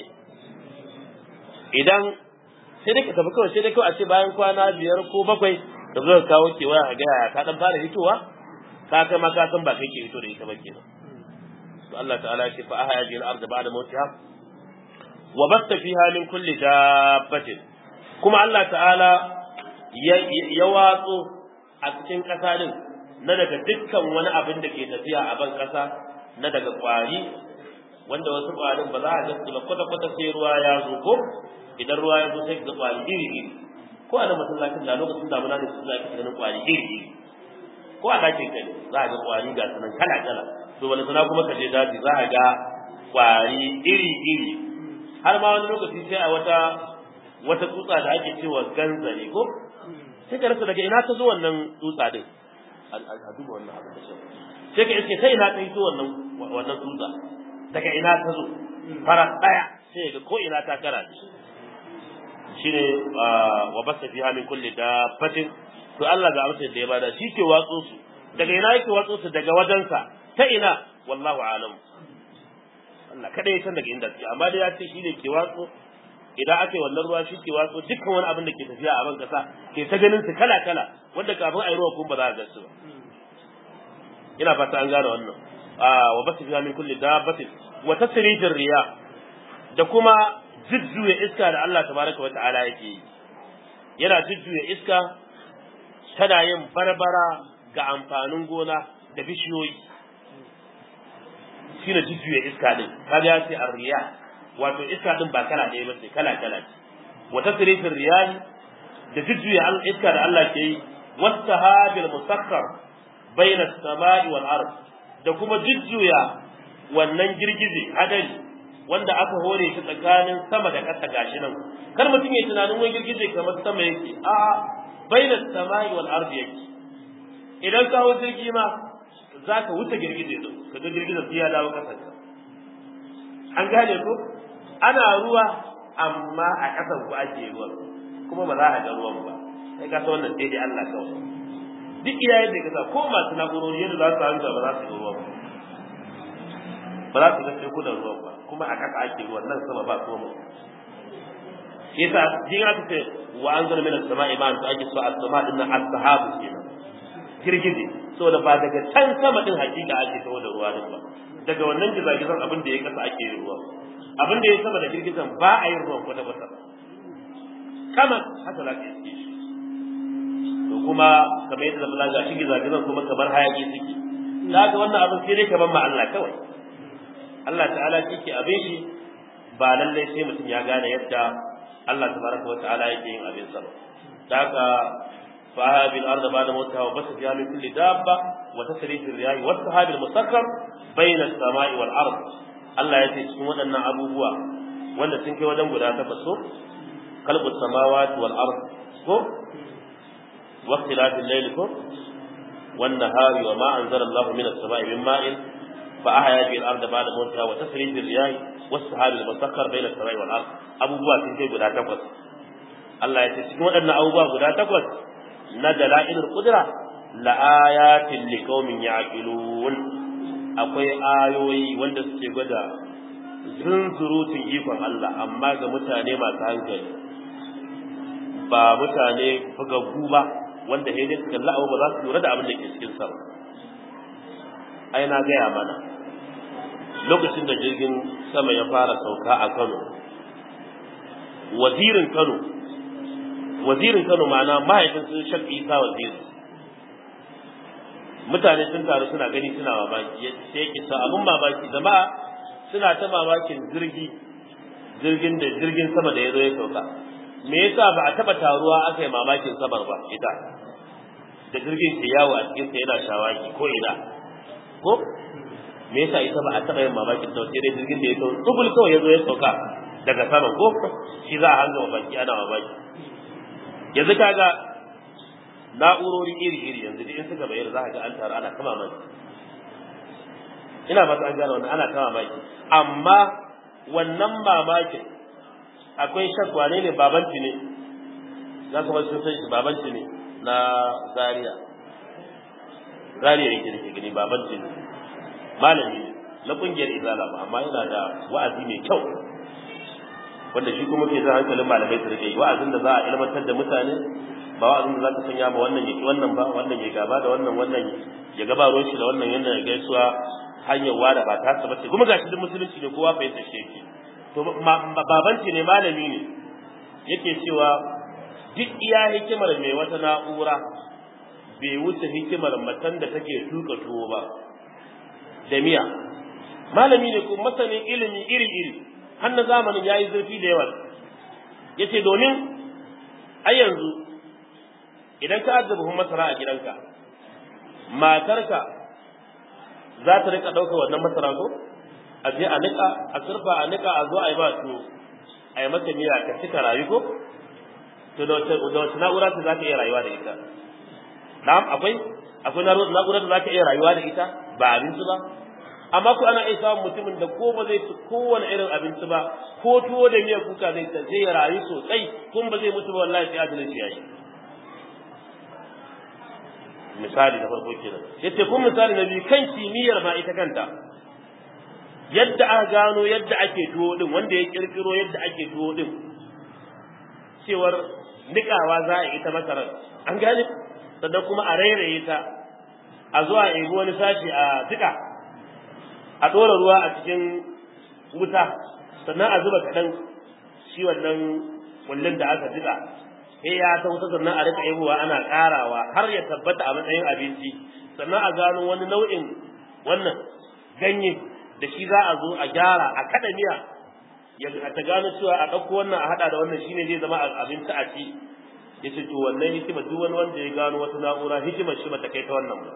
idan sai dai ka tafi kawai sai dai kawai a ce bayan kwana biyar ko bakwai ka zo ka kawo kewaya a gaya ka dan fara hitowa ka kai ma ka san ba kai ke hito da ita ba kenan to Allah ta'ala ya ce fa ahya bil ardi ba'da mawtiha wa batta fiha min kulli dabbatin kuma Allah ta'ala ya watso a cikin ƙasa din na daga dukkan wani abin da ke tafiya a ban ƙasa na daga ƙwari wanda wasu ƙwarin ba za a ga ba kwata-kwata sai ruwa ya zo ko idan ruwa ya zo sai ga ƙwari iri iri ko a da masallacin da lokacin damuna ne su za ka ganin ƙwari iri iri ko a ɗakin ka ne za a ga ƙwari ga sanan kala kala to wani sana kuma ka je daji za a ga ƙwari iri iri har ma wani lokaci sai a wata wata tsutsa da ake cewa ganzare ko sai ka rasa daga ina ta zo wannan tsutsa din a duba wannan abin da sai ka iske sai ina ta hito wannan wannan tsutsa daga ina ta zo fara daya sai ga ko ina ta kara shi shine wa basta fiha min kulli dabbatin to Allah ga amsa da ya bada shi ke watso su daga ina yake watso su daga wajensa ta ina wallahu alam Allah kada ya san daga inda suke amma dai ya ce shi ne ke watso idan aka yi wannan ruwa shi ke watso dukkan wani abin da ke tafiya a ban kasa ke ta ganin su kala kala wanda kafin a yi ruwa kuma ba za a ga su ba ina fata an gane wannan wa basu fiha min kulli dabbatin wa tasrijir riya da kuma jujjuya iska da Allah tabaraka wata'ala yake yi yana jujjuya iska tana yin barbara ga amfanin gona da bishiyoyi shine jujjuya iska din kaga ya ce arriya wato iska din ba kala ɗaya ba ce kala kala ce wa tasrijir riyahi da jujjuya iska da Allah ke yi wasahabil musakkar baina samai wal ard da kuma jujjuya wannan girgije hadari wanda aka hore shi tsakanin sama da ƙasa gashi nan kar mutum ya tunanin wani girgije kamar sama yake a baina samai wal ard yake idan ka hawo jirgi ma za ka wuce girgije din ka ga girgije sai ya dawo ƙasar an gane ko ana ruwa amma a ƙasar ku ake ruwa kuma ba za a ga ruwan ba sai ka san wannan daidai Allah kawai duk iyayen da kasa ko masu na'urori yadda za su hanga ba za su ga ruwa ba ba za su ga teku da ruwan ba kuma a ƙasa ake ruwan nan sama ba koma shi yasa jin aka ce wa an zara mina sama'i ma su ake so a sama din nan as-sahabu kenan girgije saboda ba daga can sama din hakika ake tawo da ruwa din ba daga wannan gizagizan abin da ya kasa ake yin ruwa abin da ya sama da girgizan ba a yin ruwan kwata kwata kama haka za ka yi shi to kuma kamar yadda zama ga shi gizagizan kuma kamar hayaki suke da ga wannan abin sai dai ka ban ma Allah kawai Allah ta'ala shi ke abin shi ba lallai sai mutum ya gane yadda Allah tabaraka wa ta'ala yake yin abin sa da haka fa bil ardi ba'da mawtiha wa basa fiha min kulli dabba wa tasrif ar-riyah wa sahab al-musakkar bayna as-sama'i wal ard Allah ya ce cikin waɗannan abubuwa wanda sun kai wajen guda takwas so kalbu samawati wal ard ko wa ikhtilafil layli ko wan nahari wa ma anzala Allah min as-sama'i min ma'in fa ahya bil ardi ba'da mawtiha wa tasrif ar-riyah wa sahab al-musakkar bayna as-sama'i wal ard abubuwa sun kai guda takwas Allah ya ce cikin waɗannan abubuwa guda takwas na dalailul qudra la ayatin liqaumin yaqilun akwai ayoyi wanda suke gwada zunzurutun ikon Allah amma ga mutane masu hankali ba mutane bugaggu ba wanda sai dai su kalla abu ba za su lura da abin da ke cikin sa ai na gaya mana lokacin da jirgin sama ya fara sauka a Kano wazirin Kano wazirin Kano ma'ana mahaifin sun shafi isa waziri mutane sun taru suna gani suna mamaki sai yake sa abun mamaki jama'a suna ta mamakin jirgi jirgin da jirgin sama da ya zo ya sauka me yasa ba a taba taruwa aka yi mamakin samar ba ita da jirgin ke yawo a cikin sa yana shawaki ko ina ko me yasa ita ba a taba yin mamakin ta sai dai jirgin da ya sauka tubul kawai ya zo ya sauka daga sama ko shi za a hanga mamaki ana mamaki yanzu kaga na'urori iri-iri yanzu da in suka bayyana za ka ga an taru ana kama mai ina fata an gane wannan ana kama maki amma wannan mamakin akwai shakwa ne ne babanci ne za ka wasu sun san shi babanci ne na zaria zaria yake da ke gani babanci ne malami ne na kungiyar izala ba amma yana da wa'azi mai kyau wanda shi kuma ke zan hankalin malamai su rike wa'azin da za a ilmantar da mutane ba wa'azin da za ka sanya ma wannan ya ki wannan ba wannan ya gaba da wannan wannan ya gaba ruwan shi da wannan yana ya gaisuwa hanyar wada ba ta bace kuma gashi duk musulunci ne kowa fahimta shi yake to babanci ne malami ne yake cewa duk iya hikimar mai wata na'ura bai wuce hikimar matan da take tuka tuwo ba da miya malami ne kuma masanin ilimi iri-iri har na zamanin ya yi zurfi da yawa ya ce domin a yanzu idan ka ajiye buhun masara a gidanka matarka za ta rika ɗaukar wannan masara ko a je a niƙa a surfa a niƙa a zo a yi ba su a yi mata miya ka cika rayu ko to da wace na'ura ce za ka iya rayuwa da ita na'am akwai akwai na'urar da za ka iya rayuwa da ita ba abinci ba amma ko ana iya samun mutumin da ko ba zai ci kowane irin abinci ba ko tuwo da miyar kuka zai ta zai rayu sosai kun ba zai mutu ba wallahi sai ajalin shi yayi misali na farko kenan yace kun misali na biyu kan kimiyyar ma ita kanta yadda aka gano yadda ake tuwo din wanda ya kirkiro yadda ake tuwo din cewar nikawa za a ita masarar an gane sannan kuma a rairaye ta a zuwa a ebi wani sashi a tuka a ɗora ruwa a cikin wuta sannan a zuba kaɗan shi wannan kullun da aka jika sai ya ta wuta sannan a rika yebowa ana ƙarawa har ya tabbata a matsayin abinci sannan a gano wani nau'in wannan ganye da shi za a zo a gyara a kaɗa miya ya ta gano cewa a ɗauko wannan a haɗa da wannan shine zai zama abinci a ci ya ce to wannan hikima duk wani wanda ya gano wata na'ura hikimar shi bata kai ta wannan ba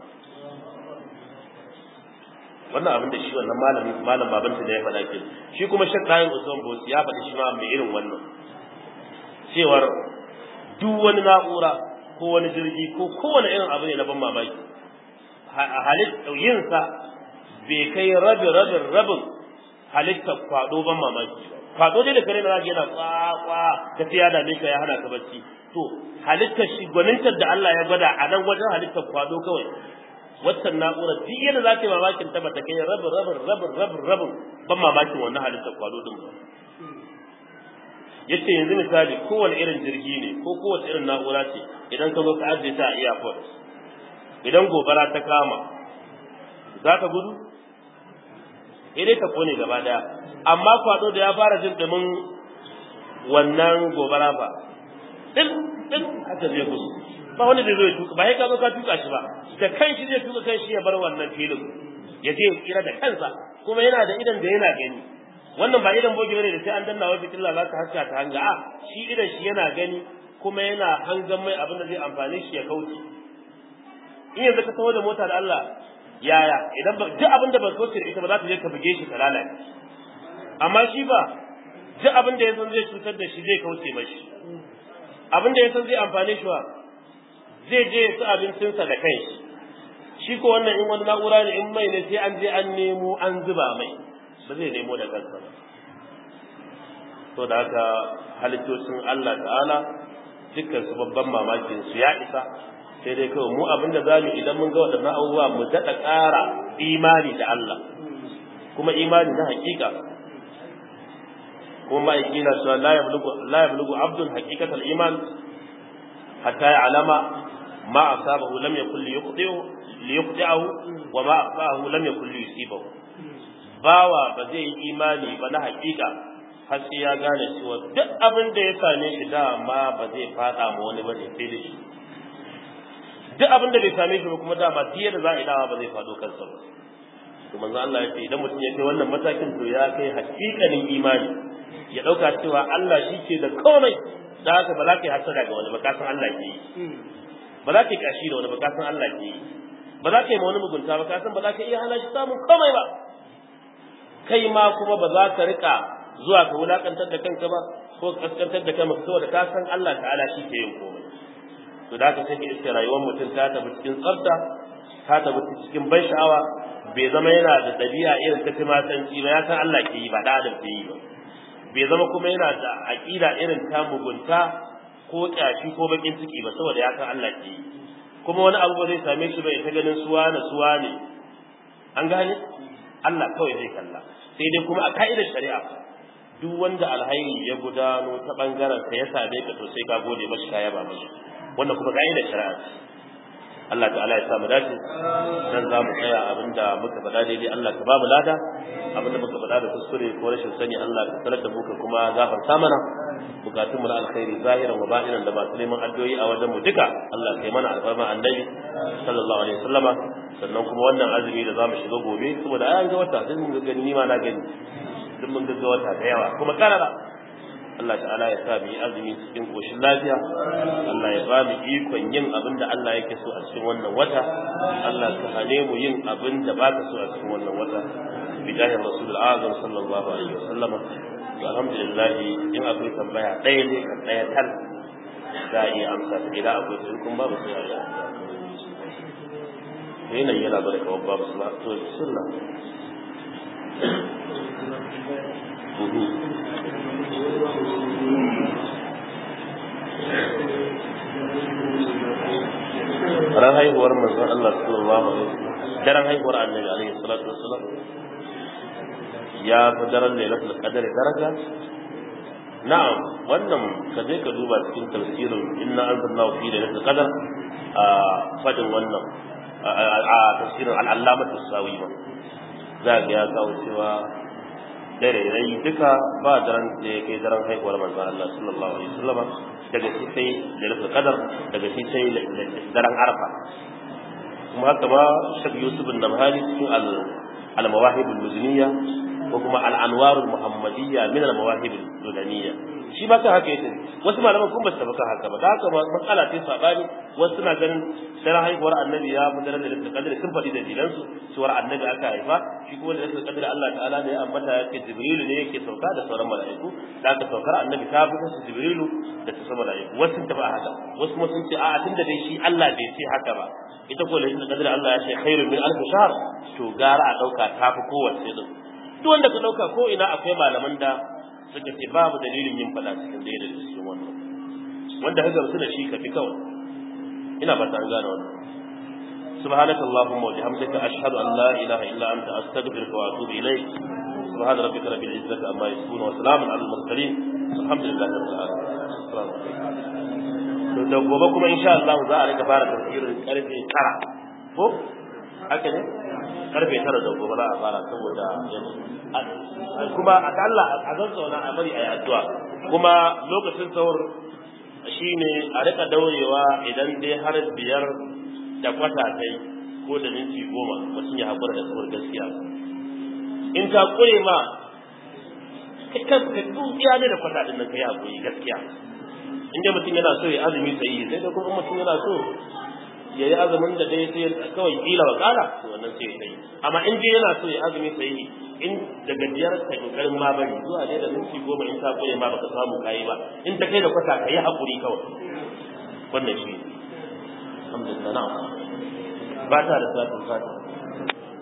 wannan abin da shi wannan malami malam babanta da ya faɗa ke shi kuma shek dayin usman bosi ya faɗi shi ma mai irin wannan cewar duk wani na'ura ko wani jirgi ko kowane irin abu ne na ban mamaki halitta yinsa bai kai rabin rabin rabin halittar kwado ban mamaki ba kwado dai da kare na zaki yana kwakwa ka sai ya dame ka ya hana ka bacci to halittar shi gwanintar da Allah ya gwada a nan wajen halittar kwado kawai waccan na'urar duk yadda za ta yi mamakin ta bata kai rabin rabin rabin rabin rabin ban mamakin wannan halittar kwado din ba yace yanzu misali kowane irin jirgi ne ko kowace irin na'ura ce idan ka zo ka ajiye ta a airport idan gobara ta kama za ka gudu dai ta kone gaba daya amma kwado da ya fara jin dumin wannan gobara ba din din haka zai gudu ba wanda zai zo ya tuka ba ya ka zo ka tuka shi ba da kanshi zai tuka kanshi ya bar wannan filin ya je ya kira da kansa kuma yana da idan da yana gani wannan ba idan bogi bane da sai an danna wa fitilla za ka haska ta hanga a shi idan shi yana gani kuma yana hangan mai abin da zai amfane shi ya kauce in yanzu ka taho da mota da Allah yaya idan ba duk abin da ba kauce da ita ba za ta je ka buge shi ka lalace amma shi ba duk abin da ya san zai cutar da shi zai kauce mashi abin da ya san zai amfane shi wa zai je ya ci abincinsa da kai shi ko wannan in wani na'ura ne in mai ne sai an je an nemo an zuba mai ba zai nemo da kansa ba to da haka halittocin Allah ta'ala dukkan su babban mamakin su ya isa sai dai kawai mu abin da zamu idan mun ga waɗannan abubuwa mu daɗa ƙara imani da Allah kuma imani na hakika kuma ma'aiki na cewa la yablugu la yablugu abdun haqiqatal iman hatta ya'lama ma asabahu lam yakul liyuqdihu liyuqdihu wa ma asabahu lam yakul liyusibahu bawa ba zai yi imani ba na hakika har sai ya gane cewa duk abin da ya same shi dama ba zai fada ma wani bane sai da shi duk abin da bai same shi ba kuma dama diya da za a yi dama ba zai fado kansa ba to manzo Allah ya ce idan mutum ya kai wannan matakin to ya kai hakikanin imani ya dauka cewa Allah shi ke da komai da haka ba za ka yi hasada ga wani ba ka san Allah ke yi ba za ka yi kashi da wani ba ka san Allah ke yi ba za ka yi ma wani mugunta ba ka san ba za ka iya hana shi samun komai ba kai ma kuma ba za ka rika zuwa ka wulakantar da kanka ba ko kaskantar da kanka saboda ka san Allah ta'ala shi ke yin komai to da haka sai ka iske rayuwar mutum ta tafi cikin tsafta ta tafi cikin ban sha'awa bai zama yana da ɗabi'a irin ta timatanci ba ya san Allah ke yi ba da adam ke yi ba bai zama kuma yana da aƙida irin ta mugunta ko ƙyashi ko bakin ciki ba saboda ya san Allah ke yi kuma wani abu ba zai same shi ba ya ta ganin suwa na suwa ne an gane Allah kawai zai kalla sai dai kuma a ka'idar shari'a duk wanda alhairi ya gudano ta bangaren ka ya same ka to sai ka gode mashi ka yaba mashi wannan kuma ka'idar shari'a ce Allah ta'ala ya sa mu dace dan za mu tsaya abinda muka faɗa daidai Allah ka ba mu lada abinda muka faɗa da kuskure ko rashin sani Allah ka sanar da mu ka kuma gafarta mana bukatun mu na alkhairi zahiran wa ba'inan da masu neman addu'o'i a wajen mu duka Allah ka yi mana alfarma annabi sallallahu alaihi wasallama sannan kuma wannan azumi da zamu shiga gobe saboda ayan ga wata sai mun ga gani ni ma na gani duk mun ga wata da yawa kuma karara Allah ta'ala ya sa mu yi azumi cikin koshin lafiya Allah ya ba mu ikon yin abin da Allah yake so a cikin wannan wata Allah ka hane mu yin abin da baka so a cikin wannan wata bijahi rasul azam sallallahu alaihi wasallam to alhamdulillah in akwai tambaya ɗaya ne kan ɗaya tal za a iya amsa ta idan akwai sun kun babu sai a yi da yanayi yana bada kawai babu suna to sunna ran haihuwar manzon Allah sallallahu alaihi wasallam daren haihuwar annabi alaihi salatu wasallam ya fi daren lailatul qadr daraja na'am wannan ka je ka duba cikin tafsirin inna anzalnahu fi lailatul qadr a fadin wannan a tafsirin al'allamatu sawi ba za ga ya kawo cewa dare rai duka ba daren da ya kai daren haihuwar manzon Allah sallallahu alaihi wasallam daga shi sai lailatul qadar daga shi sai daren arfa kuma haka ba shek yusuf bin nabhani cikin al mawahib al muzniya ko kuma al anwar al muhammadiyya min al mawahib al sudaniyya shi ba ka haka yake wasu malaman kun ba su tabbata haka ba da haka ba matsala ce sabani wasu suna ganin daren haihuwar annabi ya fi daren lailatul qadr sun faɗi da dilansu cewar annabi aka haifa shi kuma lailatul qadr Allah ta'ala ne ya ambata yake jibrilu ne yake sauka da sauran mala'iku da aka saukar annabi ta fi kasu jibrilu da ta sama mala'iku wasu sun tafi haka wasu kuma sun ce a'a tunda dai shi Allah bai ce haka ba ita ko lailatul qadr Allah ya ce khairun min alf shahr to gara a dauka ta fi kowace din duk wanda ka dauka ko ina akwai malaman da suka ce babu dalilin yin fada cikin ɗaya da cikin wannan wanda ka gamsu da shi ka fi kawai ina ba ta an gane wannan سبحانك اللهم وبحمدك أشهد أن لا إله إلا أنت أستغفرك وأتوب إليك سبحان ربك رب العزة عما يصفون وسلام على المرسلين الحمد لله رب العالمين السلام عليكم da gobe kuma insha Allah za a rika fara tafsirin karfe 9 ko haka ne karfe 9 da gobe za a fara saboda kuma a Allah a zan zauna a bari a yi addu'a kuma lokacin sahur shine a rika daurewa idan dai har biyar da kwata dai ko da minti goma mutum ya haƙura da sahur gaskiya in ta ƙure ma kai kan ka dukiya ne da kwata din nan kai haƙuri gaskiya in dai mutum yana so ya azumi sai sai da kuma mutum yana so ya yi azumin da dai sai kawai kila wa kala to wannan sai ya yi amma in dai yana so ya azumi sai in daga biyar ka kokarin ma bari zuwa dai da minti goma in ta koyi ma baka samu kayi ba in ta kai da kwata ka yi hakuri kawai wannan shi alhamdulillah na'am ba ta da salatin fatiha